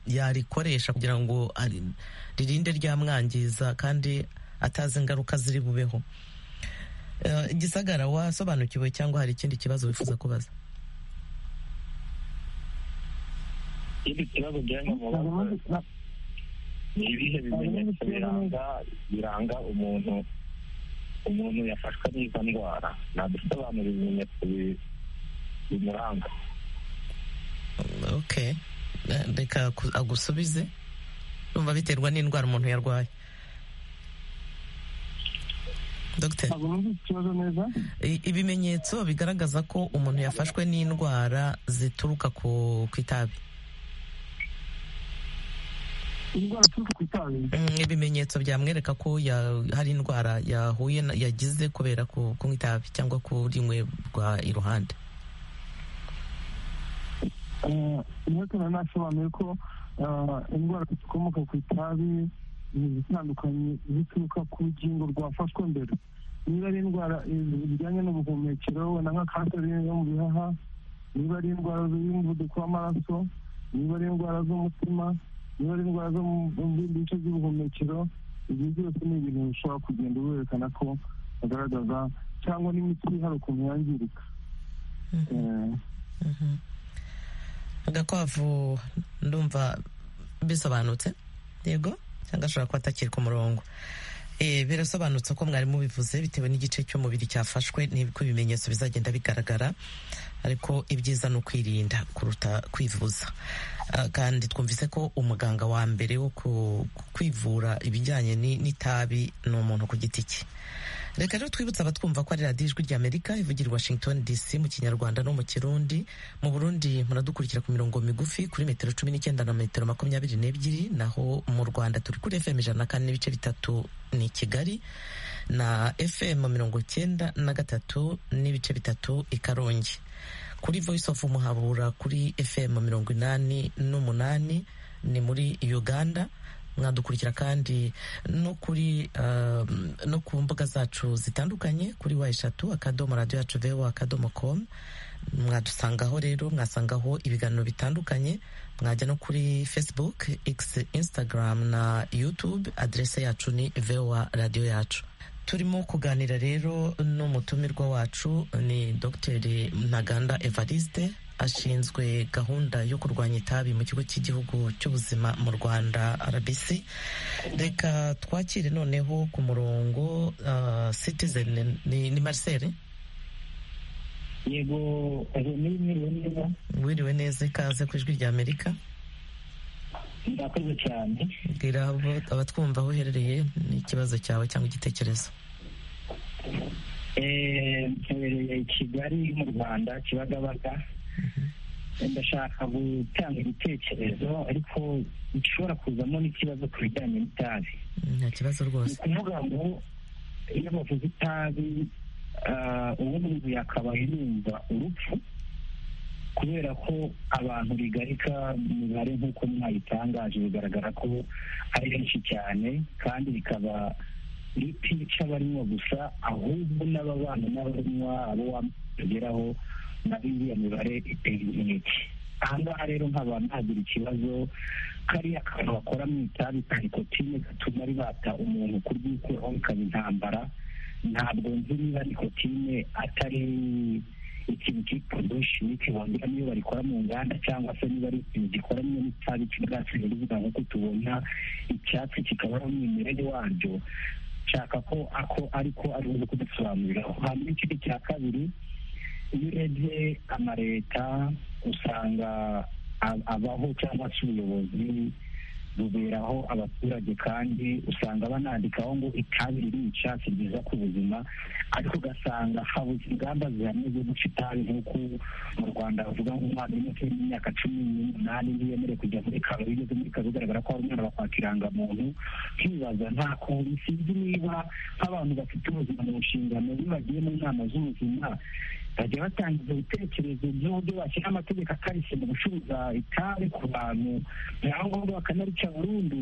yarikoresha kugira ngo ririnde ryamwangiza kandi atazi ingaruka ziri bubeho igisagara wasobanukiwe cyangwa hari ikindi kibazo wifuza kubaza ikindi kibazo ujyanye mu bakozi ni ibihe bimenyetso biranga biranga umuntu umuntu yafashwe n'izo ndwara nadusobanura ibimenyetso bimuranga ok reka agusubize numva biterwa n'indwara umuntu yarwaye ibimenyetso bigaragaza ko umuntu yafashwe n'indwara zituruka ku itabi indwara zituruka ku itabi ibimenyetso byamwereka ko hari indwara yahuye yagize kubera kunywa itabi cyangwa kurinywerwa iruhande niba nasobanuye ko indwara zikomoka ku itabi ni izitandukanye zituruka ku rugingo rwafashwe mbere niba ari indwara zijyanye n'ubuhumekero wenda nka kanseri yo mu bihaha niba ari indwara y'umuvuduko w'amaraso niba ari indwara z'umutima niba ari indwara zo mu bindi bice by'ubuhumekero ibyo byose ni ibintu bishobora kugenda werekana ko bagaragaza cyangwa n'imiti hari ukuntu yangirika agakwavu ndumva bisobanutse yego cyangwa ashobora kuba atakiri ku murongo birasobanutse ko mwarimu bivuze bitewe n'igice cy'umubiri cyafashwe n'uko ibimenyetso bizagenda bigaragara ariko ibyiza ni ukwirinda kuruta kwivuza kandi twumvise ko umuganga wa mbere wo kwivura ibijyanye n'itabi ni umuntu ku giti cye reka rero twibutse abatwumva ko ari radiyo ijwi ry'amerika ivugira i washington dc mu kinyarwanda no mu kirundi mu burundi muradukurikira ku mirongo migufi kuri metero cumi n'icyenda na metero makumyabiri n'ebyiri naho mu rwanda turi kuri fm ijana na kane n'ibice bitatu ni kigali na fm mirongo icyenda na gatatu n'ibice bitatu i karongi kuri voice of umuhabura kuri fm mirongo inani n'umunani ni muri uganda mwadukurikira kandi no kuri no ku mbuga zacu zitandukanye kuri wa eshatu akadomo radiyo yacu vewo akadomo komu mwadusangaho rero mwasangaho ibiganiro bitandukanye mwajya no kuri facebook x instagram na youtube aderese yacu ni vewa radiyo yacu turimo kuganira rero n'umutumirwa wacu ni dogiteri ntaganda evariste ashinzwe gahunda yo kurwanya itabi mu kigo cy'igihugu cy'ubuzima mu rwanda rbc reka twakire noneho ku murongo citizen ni marcel yego mwiriwe neza wiriwe neza ikaze ku ijwi rya amerika murakoze cyane bwira abatwumva aho uherereye n'ikibazo cyawe cyangwa igitekerezo mperereye kigali mu rwanda kibagabaga ndashaka gutanga ibitekerezo ariko bishobora kuzamo n'ikibazo ku bijyanye n'itabi nta kibazo rwose ni ukuvuga ngo iyo bavuze itabi uwo muntu yakabaye yumva urupfu kubera ko abantu bigarika imibare nk'uko mwayitangaje bigaragara ko ari benshi cyane kandi bikaba bitica abarinywa gusa ahubwo n'ababana n'abarinywa abo wageraho nabi iyo mibare iteye inkeke aha ngaha rero nkaba ntagira ikibazo kariya kantu bakora mu itabi ka nikotine gatuma ribata umuntu kuryikuraho bikaba intambara ntabwo nzi niba nikotine atari ikintu cyitwa doshimike wongera niyo barikora mu nganda cyangwa se niba ari ikintu gikoranye n'itabi kigatse bivuga nk'uko tubona icyatsi kikaba ari umwimerere waryo nshaka ko ako ariko ari ubuze kudusobanurira hanyuma ikindi cya kabiri iyo urebye amaleta usanga abaho cyangwa se ubuyobozi buberaho abaturage kandi usanga banandikaho ngo itabi ririca si ryiza ku buzima ariko ugasanga habuze ingamba zihamye zo guca itabi nk'uko mu rwanda bavuga ngo umwana uri munsi y'imyaka cumi n'umunani ntiyemerewe kujya muri karo iyo ugeze muri karo bigaragara ko hari umwana bakwaka irangamuntu nkibaza nta kuntu sinzi niba nk'abantu bafite ubuzima mu nshingano iyo bagiye mu nama z'ubuzima bajya batanga ibyo bitekerezo by'uburyo bashyira amategeko akarishye mu gucuruza itabi ku bantu byangombwa bakanarica burundu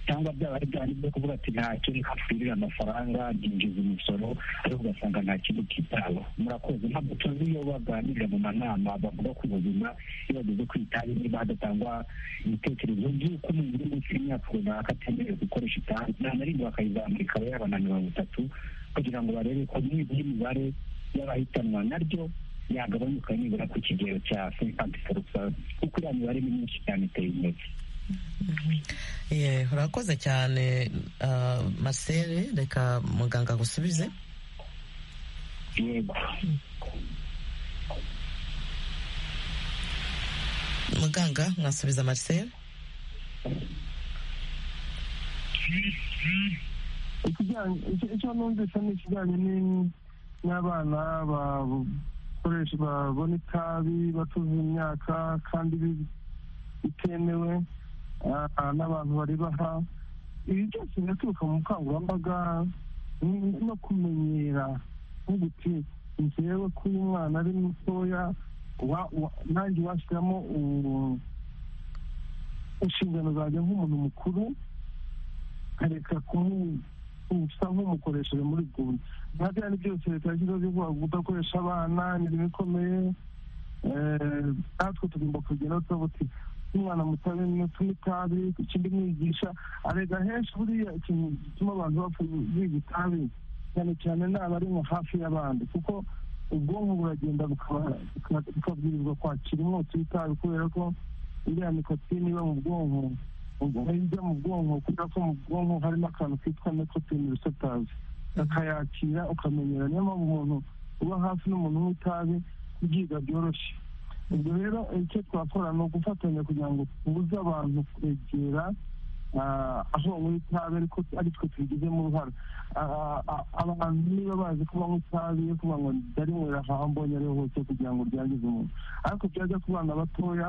cyangwa byaba ari bya byo kuvuga ati ntacyo reka twirire amafaranga byinjiza umusoro ariko ugasanga nta kintu kitaweho murakoze ntabwo tuzi iyo baganirira mu manama bavuga ku buzima iyo bageze ku itabi niba hadatangwa ibitekerezo by'uko umuntu uri munsi y'imyaka runaka atemerewe gukoresha itabi ntanarindi bakayizamura ikaba yabana mirongo itatu kugira ngo barebe ko nibura imibare y'abahitanwa naryo yagabanyuka nibura ku kigero cya fifati porusazi kuko iriya mibare ni myinshi cyane iteye intege urakoze cyane masere reka muganga agusubize yego muganga mwasubiza marcel icyo numvise ni ikijyanye n'abana bakoresha babona itabi batuze imyaka kandi bitemewe n'abantu baribaha ibi byose biraturuka mu bukangurambaga no kumenyera nk'uguti ngewe ko uyu mwana ari mutoya nanjye washyiramo inshingano zanjye nk'umuntu mukuru nkareka usa nk'umukoresheje muri gundi nka byari byose leta yashyizeho byo kudakoresha abana imirimo ikomeye natwe tugomba kugenda tuba tuti umwana mutabe mutume itabi ikindi mwigisha arega henshi buriya ikintu gituma abantu bapfa biga itabi cyane cyane n'abari nko hafi y'abandi kuko ubwonko buragenda bukabwirizwa kwakira umwotsi w'itabi kubera ko iriya nikotine iba mu bwonko ijya mu bwonko kubera ko mu bwonko harimo akantu kitwa nikotine risetazi akayakira ukamenyera niyo mpamvu umuntu uba hafi n'umuntu w'itabi kubyiga byoroshye ubwo rero icyo twakora ni ugufatanya kugira ngo tubuze abantu kwegera aho banywa itabi ariko ari twe tubigizemo uruhare abantu niba bazi ko banywa itabi yo kuba ngo ndarinywera aho mbonye ariho hose kugira ngo ryangize umuntu ariko byajya ku bana batoya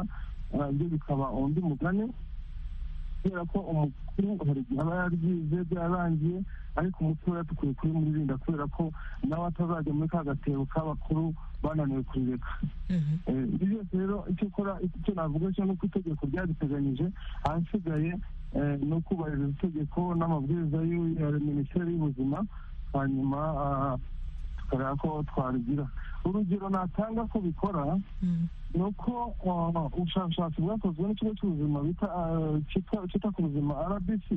byo bikaba undi mugani kubera ko umukuru hari igihe aba yaryize byararangiye ariko umutoya dukwiye kubimurinda kubera ko nawe atazajya muri ka gatebo k'abakuru bananiwe kurireka ibi byose rero icyo ukora icyo navuga cyo ni uko itegeko ryariteganyije ahasigaye ni ukubahiriza itegeko n'amabwiriza ya minisiteri y'ubuzima hanyuma tukareba ko twarigira urugero natanga ko bikora ni uko ubushakashatsi bwakozwe n'ikigo cy'ubuzima cyita ku buzima rbc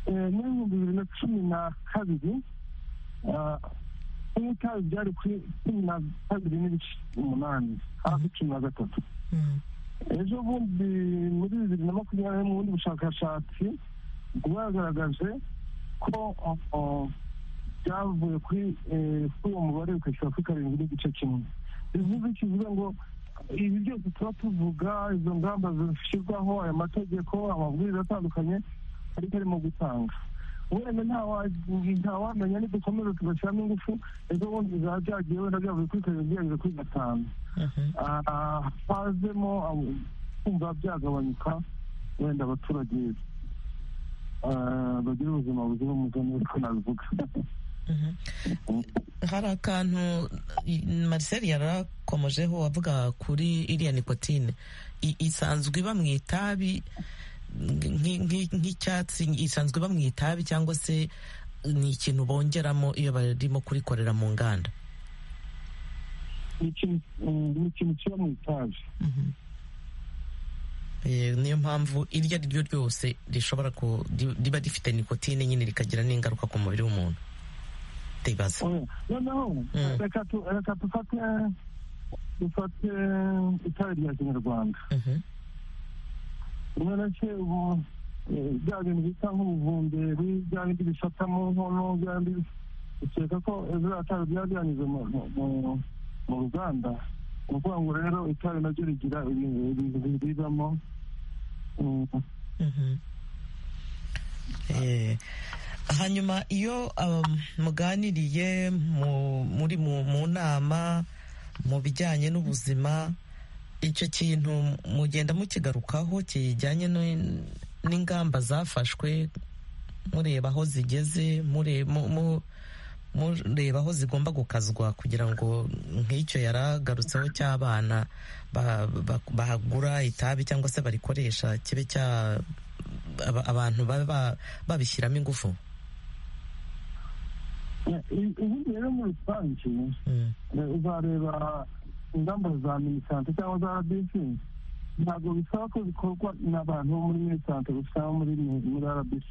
muri ibihumbi bibiri na cumi na kabiri kunywa itabi byari kuri cumi na kabiri n'ibice umunani hafi cumi na gatatu ejo bundi muri bibiri na makumyabiri mu bundi bushakashatsi bwagaragaje ko byavuye kuri uwo mubare bikashyira kuri karindwi n'igice kimwe bivuze kivuga ngo ibi byose tuba tuvuga izo ngamba zishyirwaho aya mategeko amabwiriza atandukanye ariko arimo gutanga wenda ntawamenya nidukomeza tugashyiramo ingufu ejo bundi bizaba byagiye wenda byavuye kuri karindwi byageze kuri gatanu hazemo kumva byagabanyuka wenda abaturage bagira ubuzima buzira umuze niko nabivuga hari akantu Marcel yarakomojeho avuga kuri iriya nikotine isanzwe iba mu itabi nk'icyatsi isanzwe iba mu itabi cyangwa se ni ikintu bongeramo iyo barimo kurikorera mu nganda ni ikintu kiba mu itabi niyo mpamvu iryo ari ryo ryose rishobora riba rifite nikotine nyine rikagira n'ingaruka ku mubiri w'umuntu ndibaza noneho reka dufate dufate itabi rya kinyarwanda rimwe na se ubu bya bintu bita nk'ubuvumberi bya bindi bifata mu nkono bya bindi ukeka ko biriya tabi biba byanyuze mu ruganda ni ukuvuga ngo rero itabi naryo rigira ibintu biribamo hanyuma iyo muganiriye muri mu nama mu bijyanye n'ubuzima icyo kintu mugenda mukigarukaho kijyanye n'ingamba zafashwe mureba aho zigeze mureba aho zigomba gukazwa kugira ngo nk'icyo yaragarutseho cy'abana bahagura itabi cyangwa se barikoresha kibe cya abantu babishyiramo ingufu ubundi rero muri rusange uzareba ingamba za minisante cyangwa za rbc ntabwo bisaba ko bikorwa n'abantu bo muri minisante gusa muri rbc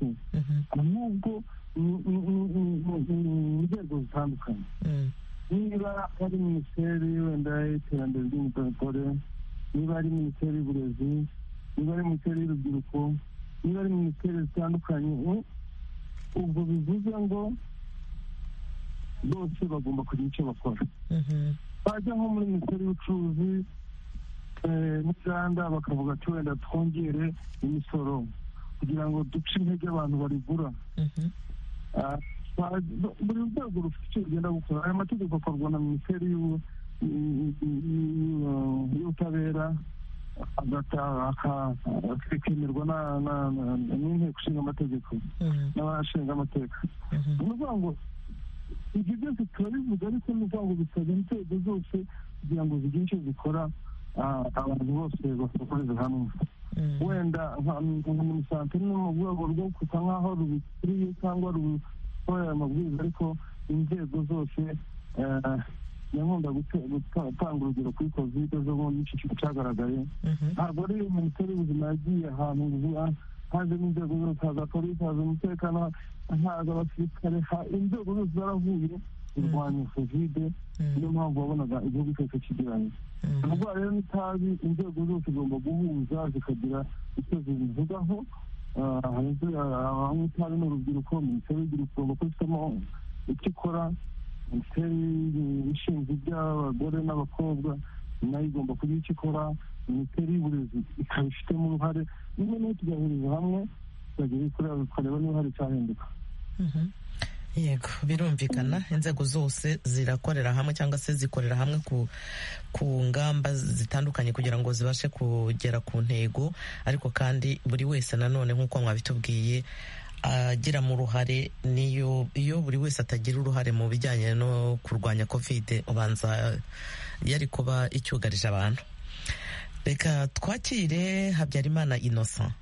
ahubwo mu nzego zitandukanye niba ari minisiteri wenda y'iterambere ry'umugore niba ari minisiteri y'uburezi niba ari minisiteri y'urubyiruko niba ari minisiteri zitandukanye ubwo bivuze ngo bose bagomba kugira icyo bakora bajya nko muri minisiteri y'ubucuruzi n'inganda bakavuga ati wenda twongere imisoro kugira ngo duce intege abantu barigura buri rwego rufite icyo rugenda gukora aya mategeko akorwa na minisiteri y'ubutabera akemerwa n'inteko ishinga amategeko n'abashinga amateka ni ukuvuga ngo ibyo byose turabivuga ariko ni ukuvuga ngo bisabwa inzego zose kugira ngo zigire icyo zikora abantu bose bakoreze hamwe wenda umusante ni mu rwego rwo gusa nk'aho rubikuriye cyangwa rukorera amabwiriza ariko inzego zose nkunda gutanga urugero kuri kovide zo muri iki kigo cyagaragaye ntabwo ari minisiteri y'ubuzima yagiye ahantu vuba hajemo inzego zose haza polisi haza umutekano haza abasirikare inzego zose zaravuye kurwanya kovide niyo mpamvu wabonaga igihugu cyose kigiranye indwara rero n'itabi inzego zose zigomba guhuza zikagira icyo zibivugaho abanywa itabi ni urubyiruko minisiteri y'urubyiruko igomba kubifitemo icyo ikora minisiteri ishinzwe iby'abagore n'abakobwa nayo igomba kugira icyo ikora minisiteri y'uburezi ikaba ifitemo uruhare niba niyo tugahuriza hamwe tukagira kureba niba hari icyahinduka yego birumvikana inzego zose zirakorera hamwe cyangwa se zikorera hamwe ku ku ngamba zitandukanye kugira ngo zibashe kugera ku ntego ariko kandi buri wese nanone nk'uko mwabitubwiye agira mu ruhare niyo iyo buri wese atagira uruhare mu bijyanye no kurwanya kovide ubanza yari kuba icyugarije abantu reka twakire habyarimana innocent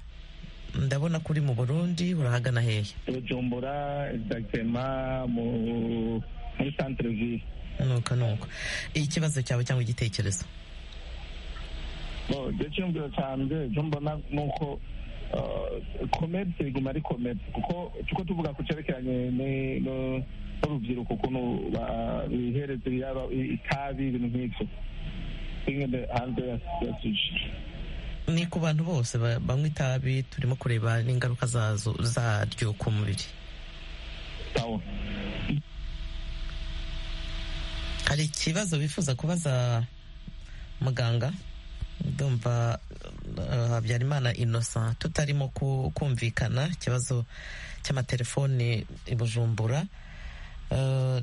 ndabona kuri mu burundi urahagana hehe bujumbura exactement muri centre ville nuko nuko ikibazo cyawe cyangwa igitekerezo ibyo cyumviro cyanjye ibyo mbona ni uko komerisi riguma ari komerisi kuko tuko tuvuga ku cyerekeranye n'urubyiruko ukuntu bihereza itabi ibintu nk'ibyo hanze ya suji ni ku bantu bose banywa itabi turimo kureba n'ingaruka zaryo ku mubiri hari ikibazo bifuza kubaza muganga ndumva habyarimana inosa tutarimo kumvikana ikibazo cy'amatelefoni i bujumbura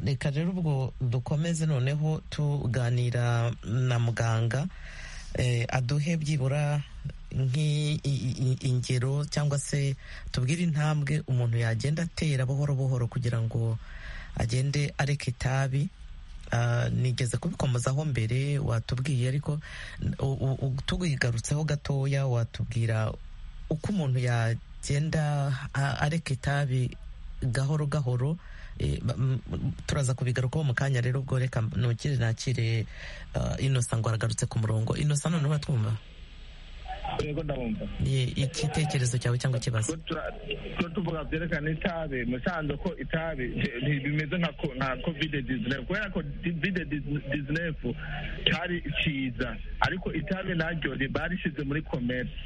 reka rero ubwo dukomeze noneho tuganira na muganga aduhe byibura ingero cyangwa se tubwire intambwe umuntu yagenda atera buhoro buhoro kugira ngo agende areka itabi nigeze kubikomozaho mbere watubwiye ariko tubigarutseho gatoya watubwira uko umuntu yagenda areka itabi gahoro gahoro turaza kubigarukaho mu kanya rero ubwo reka ntukire nakire inosa ngo aragarutse ku murongo inosa none uratwumva igitekerezo cyawe cyangwa ikibazo tuvuga byerekana itabi musanze ko itabi bimeze nka covid dizinefu kubera ko covid dizinefu cyari cyiza ariko itabi naryo barishyize muri komersi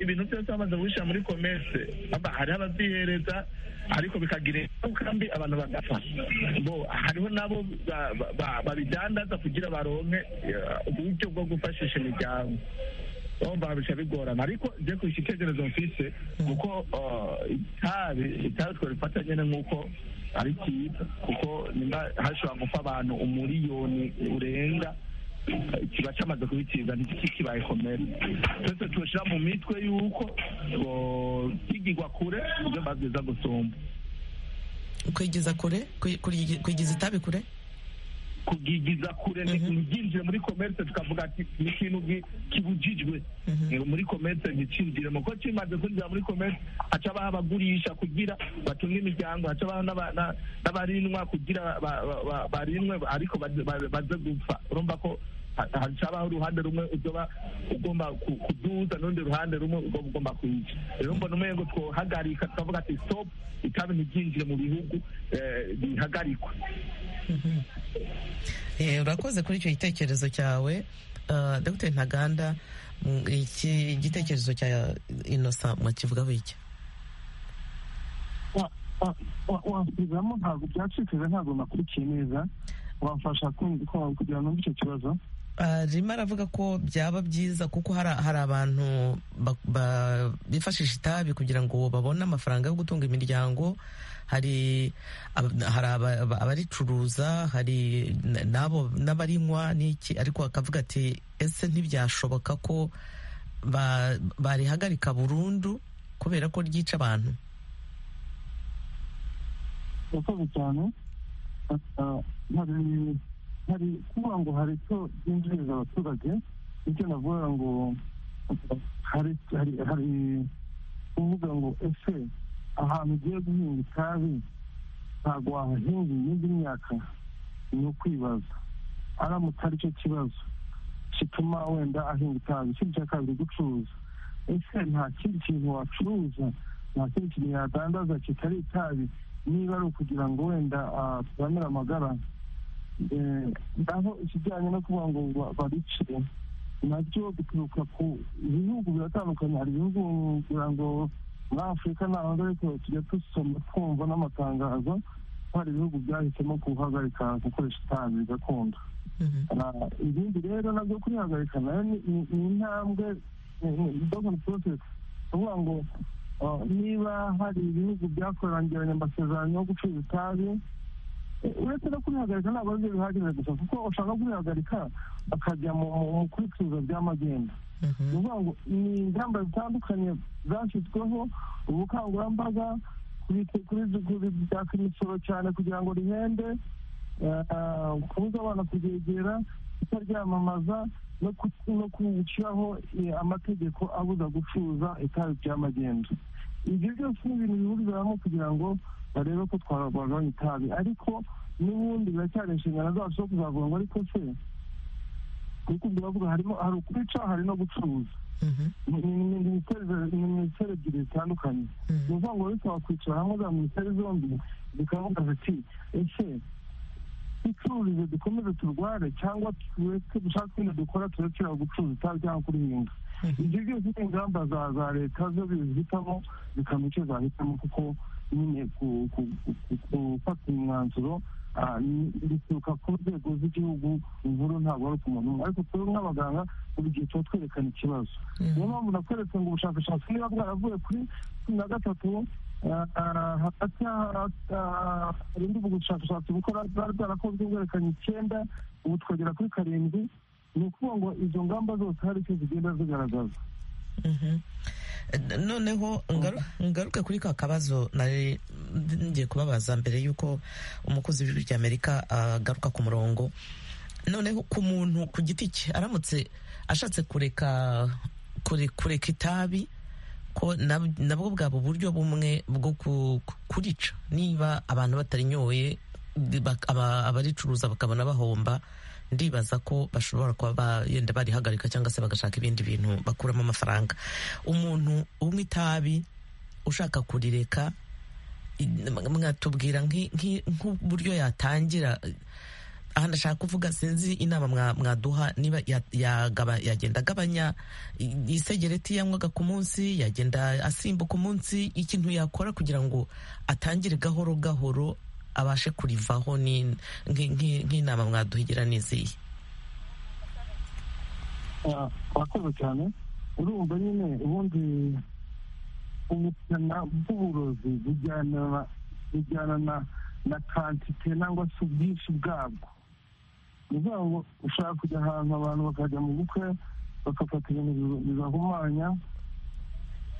ibintu byose bamaze gushyira muri komerse hariho ababyihereza ariko bikagira ingaruka mbi abantu bagapfa hariho nabo babidandaza kugira baronke uburyo bwo gufashisha imiryango bumva bica bigorana ariko njye ku icyerekezo mfise kuko itabi itabi twarifata nyine nk'uko ari cyiza kuko nimba hashobora gupfa abantu umuriyoni urenga kiba cyamaze kubitiza ntikibaye komere twese tubashyira mu mitwe y'uko kwigirwa kure ibyo babwiza gusumba kwigiza kure kwigiza itabi kure kugigiza kure ntibyinjire muri komerse tukavuga ati ni ikintu kibujijwe muri komerse nticyinjire mu kuko kimaze kwinjira muri komerse haca abaha abagurisha kugira batunge imiryango haca abaha n'abarinwa kugira barinwe ariko baze gupfa urumva ko hacabaho uruhande rumwe uzoba ugomba kuduza n'urundi ruhande rumwe uzoba ugomba kwica rero mbona umwe ngo twohagarika tukavuga ati stop itabi ntibyinjire mu bihugu bihagarikwe urakoze kuri icyo gitekerezo cyawe dr ntaganda iki gitekerezo cya inosa mwakivugaho iki wasubizamo ntabwo byacikije ntabwo nakurikiye neza wamfasha kugira ngo icyo kibazo arimo aravuga ko byaba byiza kuko hari abantu bifashisha itabi kugira ngo babone amafaranga yo gutunga imiryango hari abaricuruza hari n'abo n'abarinywa n'iki ariko bakavuga ati ese ntibyashoboka ko barihagarika burundu kubera ko ryica abantu urakoze cyane hari hari kuvuga ngo hari icyo byinjiriza abaturage nicyo navuga ngo hari hari kuvuga ngo ese ahantu ugiye guhinga itabi ntabwo wahahinga iyindi myaka ni ukwibaza aramutse ari cyo kibazo gituma wenda ahinga itabi ikindi cya kabiri gucuruza ese nta kindi kintu wacuruza nta kindi kintu yadandaza kitari itabi niba ari ukugira ngo wenda turamire amagara aho ikijyanye no kuvuga ngo babice nabyo bituruka ku bihugu biratandukanye hari ibihugu kugira ngo muri afurika ntabwo ariko tujya dusoma twumva n'amatangazo ko hari ibihugu byahisemo guhagarika gukoresha itabi gakondo ibindi rero nabyo kurihagarika nayo ni intambwe dogoni porosesi kuvuga ngo niba hari ibihugu byakorangiranye amasezerano yo gucuruza itabi uretse no kurihagarika ntabwo ari byo bihagije gusa kuko ushaka kurihagarika bakajya mu kubikuza by'amagenda ni ukuvuga ngo ni ingamba zitandukanye zashyizweho ubukangurambaga kuri byaka imisoro cyane kugira ngo rihende kubuza abana kuryegera kutaryamamaza no gushyiraho amategeko abuza gucuruza itabi by'amagenda ibyo byose ni ibintu bihurira hamwe kugira ngo barebe ko twagabanya itabi ariko n'ubundi biracyari inshingano zacu zo kuzavuga ngo ariko se kuko biravuga harimo hari ukwica hari no gucuruza ni minisiteri ebyiri zitandukanye ni ukuvuga ngo bisaba kwicara hamwe za minisiteri zombi zikavuga ziti ese ducururize dukomeze turware cyangwa tureke dushaka ibintu dukora turekera gucuruza itabi cyangwa kurihinga ibyo byose ni ingamba za leta zo bizihitamo zikamenya icyo zahitamo kuko nyine gufata umwanzuro bituruka ku nzego z'igihugu inkuru ntabwo ari ku muntu umwe ariko twebwe nk'abaganga buri gihe tuba twerekana ikibazo niyo mpamvu nakweretse ngo ubushakashatsi niba bwaravuye kuri cumi na gatatu hagati harindi ubushakashatsi kuko bwari bwarakozwe bwerekanye icyenda ubu twagera kuri karindwi ni ukuvuga ngo izo ngamba zose hari icyo zigenda zigaragaza noneho ngaruke kuri ka kabazo nari ngiye kubabaza mbere y'uko umukozi w'ijwi ry'amerika agaruka ku murongo noneho ku muntu ku giti cye aramutse ashatse kureka kureka itabi ko nabwo bwaba uburyo bumwe bwo kurica niba abantu batarinyoye abaricuruza bakabona bahomba ndibaza ko bashobora kuba yenda barihagarika cyangwa se bagashaka ibindi bintu bakuramo amafaranga umuntu umwe itabi ushaka kurireka mwatubwira nk'uburyo yatangira aha ndashaka kuvuga sinzi inama mwaduha niba yagenda agabanya isegereti yanywaga ku munsi yagenda asimbuka umunsi ikintu yakora kugira ngo atangire gahoro gahoro abashe kurivaho nk'inama mwaduhigira n'iziye urakoze cyane urumva nyine ubundi ubukana bw'uburozi bujyana na kantite cyangwa se ubwinshi bwabwo kugira ngo ushaka kujya ahantu abantu bakajya mu bukwe bagafata ibintu bibahumanya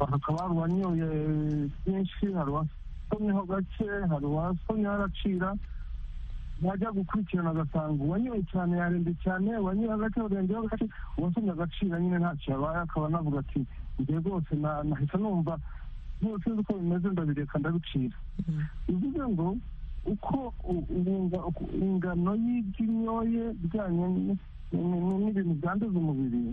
bakaba hari uwanyoye byinshi hari uwasomyeho gake hari uwasomyeho aracira yajya gukurikirana agasanga uwanyoye cyane yarembye cyane uwanyoye gake urengeho gake uwasomye agacira nyine ntacyo yabaye akaba anavuga ati njye rwose nahita numva byose uko bimeze ndabireka ndabicira bivuze ngo uko ingano y'ibyinyoye bijyanye n'ibintu byanduza umubiri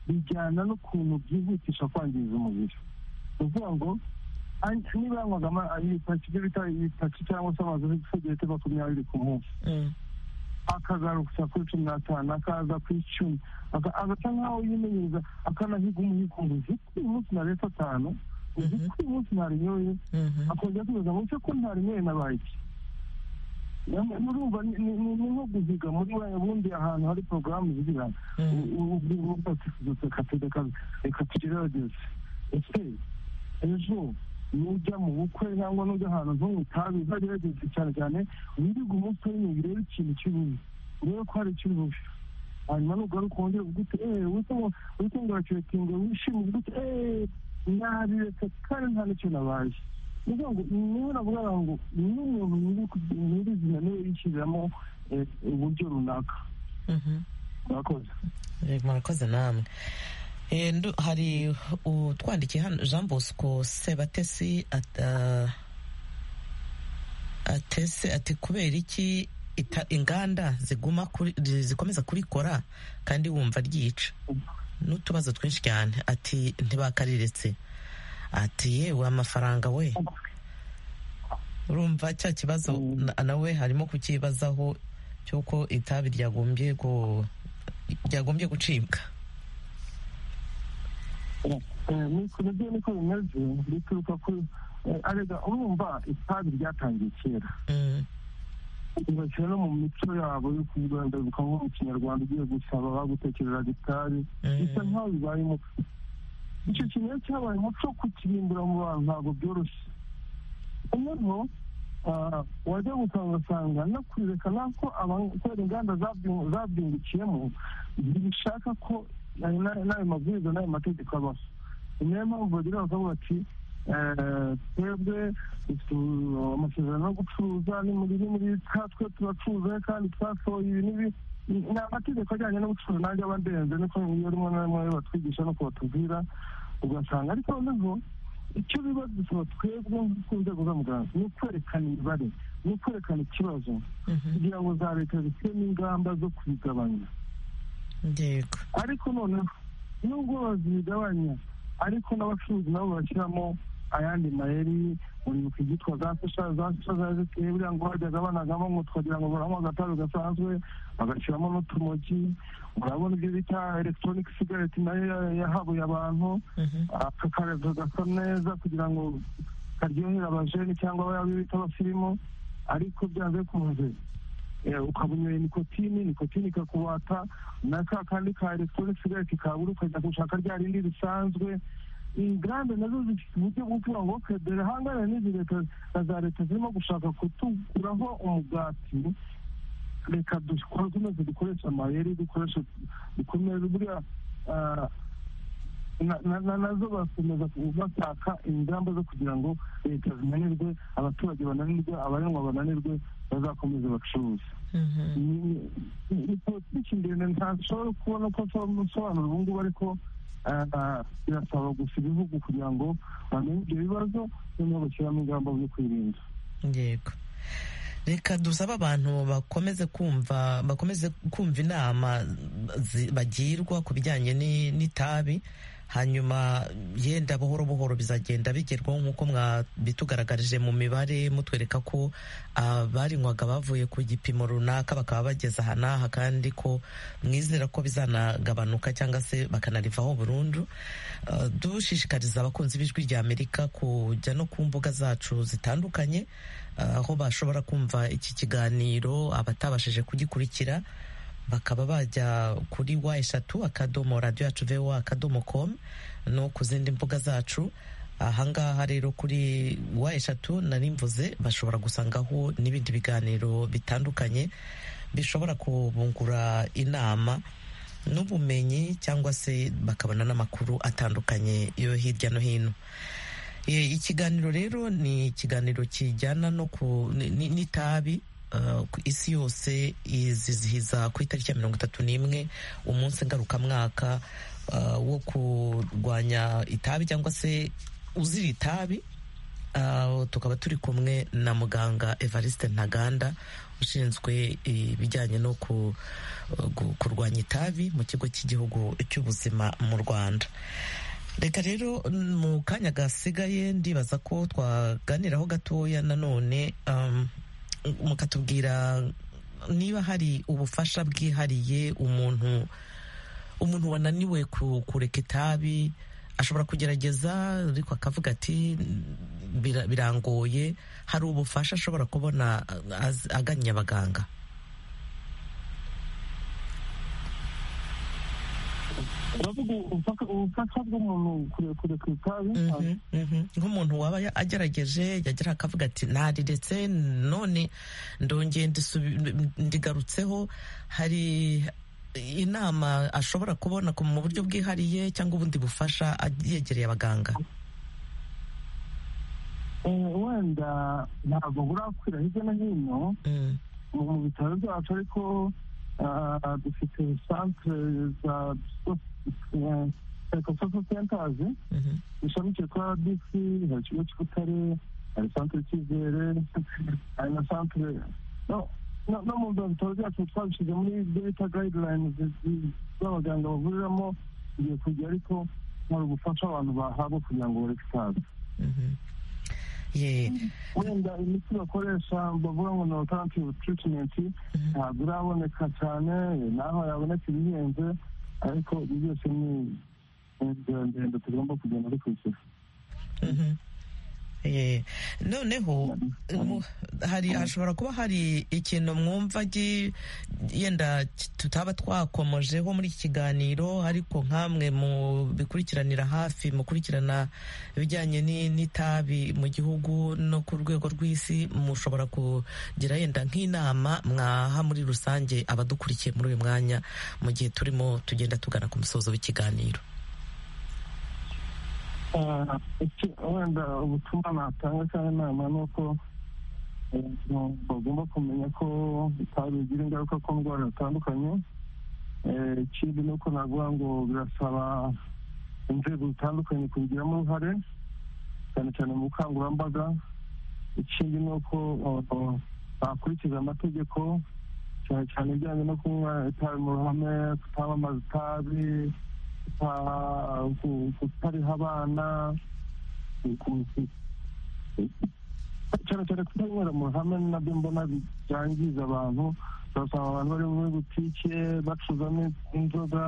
bijyana n'ukuntu byihutisha kwangiza umubiri ni ukuvuga ngo niba yanywagamo ibyo bita ibitaki cyangwa se amazu y'igisegete makumyabiri ku munsi akagaruka kuri cumi n'atanu akaza ku icumi agasa nk'aho yimenyereza akanahiga umuhigo ngo uzi ko uyu munsi naretse atanu uzi ko uyu munsi ntarinyoye akongera kubaza ngo ese ko ntarinyoye nabaye iki murumva ni nko guhiga muri wa bundi ahantu hari porogaramu zigira reka tugerageze ese ejo nujya mu bukwe cyangwa nujya ahantu nko mu itabi uzagerageze cyane cyane wirige umunsi w'inyuma urebe ikintu cy'ububi urebe ko hari icy'ububi hanyuma nugaruka wongere uvuga uti eee witungura kirekingo wishime uvuga uti eee nabiretse kandi nta n'icyo nabaye niyo niyo navuga ngo niyo umuntu nyirizina niwe yishyiramo uburyo runaka murakoze murakoze namwe hari utwandikiye hano jean bosco sebatesi atese ati kubera iki inganda ziguma zikomeza kurikora kandi wumva ryica n'utubazo twinshi cyane ati ntibakariretse ati yewe amafaranga we urumva cya kibazo nawe harimo kukibazaho cy'uko itabi ryagombye gucibwa nibyo niko bimeze bituruka kuri arega urumva itabi ryatangiye kera ntibashyira no mu mico yabo yo kugandaruka nko mu kinyarwanda ugiye gusaba bagutekerera gitari bisa nk'aho bibaye umuco icyo kintu rero cyabaye umuco wo kukirimbura mu bantu ntabwo byoroshye noneho wajya gusanga ugasanga no kurerekana ko kubera inganda zabyungukiyemo ntibishaka ko n'ayo mabwiriza n'ayo mategeko abaho ni nayo mpamvu bagira bakavuga ati twebwe amasezerano yo gucuruza ni muri muri twe turacuruza kandi twasohoye ibi n'ibi ni amategeko ajyanye no gucuruza nanjye aba ndenze niko iyo rimwe na rimwe batwigisha no kubatubwira ugasanga ariko noneho icyo biba dusaba twebwe ku nzego z'amuganga ni ukwerekana imibare ni ukwerekana ikibazo kugira ngo za leta zishyiremo ingamba zo kubigabanya ariko noneho nubwo bazigabanya ariko n'abacuruzi nabo bashyiramo ayandi mayeri uribuka ibyitwa za sasha za sasha za ziteye buriya ngo bajyaga banagamo ngo twagira ngo baranywa agatabi gasanzwe bagashyiramo n'utumogi urabona ibyo bita electronic cigarette nayo yahabuye abantu akakarega gasa neza kugira ngo karyohera abajeni cyangwa abayo bita abasirimu ariko byanze bikunze ukabunyoye nikotini nikotini ikakubata na ka kandi ka electronic cigarette kabura ukajya gushaka rya rindi risanzwe inganda nazo zifite uburyo bwo kuvuga ngo okay derahangane n'izi leta na za leta zirimo gushaka kutuguraho umugati reka dukomeze dukoreshe amayeri dukoreshe dukomeze buriya nazo bakomeza bashaka ingamba zo kugira ngo leta zinanirwe abaturage bananirwe abarengwa bananirwe bazakomeze bacuruze ni politiki ndende ntashobora kubona ko asobanura ubu ngubu ariko birasaba gusa ibihugu kugira ngo bamenye ibyo bibazo noneho bashyiramo ingamba zo kwirinda yego reka dusaba abantu bakomeze kumva bakomeze kumva inama bagirwa ku bijyanye n'itabi hanyuma yenda buhoro buhoro bizagenda bigerwaho nk'uko mwabitugaragarije mu mibare mutwereka ko abarinywaga bavuye ku gipimo runaka bakaba bageze aha n'aha kandi ko mwizera ko bizanagabanuka cyangwa se bakanarivaho burundu dushishikariza abakunzi b'ijwi rya amerika kujya no ku mbuga zacu zitandukanye aho bashobora kumva iki kiganiro abatabashije kugikurikira bakaba bajya kuri wa eshatu akadomo radiyo yacu vewa akadomo komu no ku zindi mbuga zacu ahangaha rero kuri wa eshatu narimvuze bashobora gusangaho n'ibindi biganiro bitandukanye bishobora kubungura inama n'ubumenyi cyangwa se bakabona n'amakuru atandukanye yo hirya no hino ikiganiro rero ni ikiganiro kijyana no ku n'itabi isi yose izizihiza ku itariki ya mirongo itatu n'imwe umunsi ngarukamwaka wo kurwanya itabi cyangwa se uzira itabi tukaba turi kumwe na muganga evariste ntaganda ushinzwe ibijyanye no kurwanya itabi mu kigo cy'igihugu cy'ubuzima mu rwanda reka rero mu kanya gasigaye ndibaza ko twaganiraho gatoya nanone mukatubwira niba hari ubufasha bwihariye umuntu umuntu wananiwe kureka itabi ashobora kugerageza ariko akavuga ati birangoye hari ubufasha ashobora kubona agannye abaganga uravuga ubufasha bw'umuntu kureka itabi nk'umuntu waba agerageje yagera akavuga ati nariretse none ndongeye ndigarutseho hari inama ashobora kubona mu buryo bwihariye cyangwa ubundi bufasha yegereye abaganga wenda ntabwo burakwira hirya no hino mu bitaro byacu ariko dufite santere za psychosocial centers ishamikiye kuri rdc hari ikigo cy'ubutare hari santire cyizere hari na santire no mu bitaro byacu twabishyize muri ibyo bita guidelines z'abaganga bavuriramo igiye kujya ariko hari ubufasha abantu bahabwa kugira ngo bareke itabi wenda imiti bakoresha bavuga ngo ni alternative treatment ntabwo iraboneka cyane naho yaboneka ibihenze ariko ibyo byose ni inzira ndende tugomba kugenda dukurikira noneho hari hashobora kuba hari ikintu mwumva yenda tutaba twakomojeho muri iki kiganiro ariko nk'amwe mu bikurikiranira hafi mukurikirana ibijyanye n'itabi mu gihugu no ku rwego rw'isi mushobora kugira yenda nk'inama mwaha muri rusange abadukurikiye muri uyu mwanya mu gihe turimo tugenda tugana ku musozo w'ikiganiro wenda ubutumwa natanga cyangwa inama ni uko bagomba kumenya ko itabi bigira ingaruka ku ndwara zitandukanye ikindi ni uko navuga ngo birasaba inzego zitandukanye kubigiramo uruhare cyane cyane mu bukangurambaga ikindi ni uko bakurikiza amategeko cyane cyane ibijyanye no kunywa itabi mu ruhame kutamamaza itabi kutariha abana cyane cyane kutanywera mu ruhame nabyo mbona byangiza abantu basanga abantu bari muri butike bacuzamo inzoga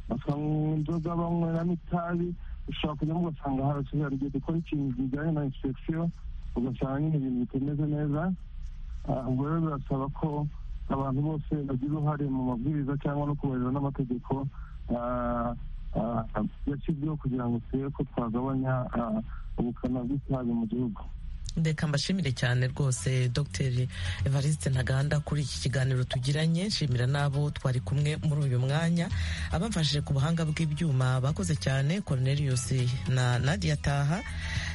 basanga inzoga banyweramo itabi ushobora kujyamo ugasanga harasize hari igihe dukora ikintu kijyanye na inspeksiyo ugasanga nyine ibintu bitameze neza ubwo rero birasaba ko abantu bose bagira uruhare mu mabwiriza cyangwa no kubahiriza n'amategeko yashyizweho kugira ngo turebe ko twagabanya ubukana bw'itabi mu gihugu reka mbashimire cyane rwose dr evariste ntaganda kuri iki kiganiro tugiranye nshimira n'abo twari kumwe muri uyu mwanya abamfashije ku buhanga bw'ibyuma bakoze cyane cornelius na nadia taha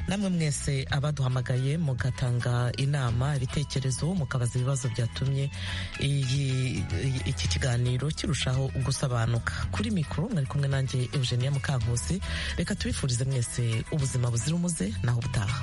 namwe mwese abaduhamagaye mugatanga inama ibitekerezo mukabaza ibibazo byatumye iki kiganiro kirushaho gusobanuka kuri mikoro mwari kumwe nanjye eugenia mukankusi reka tubifurize mwese ubuzima buzira umuze naho ubutaha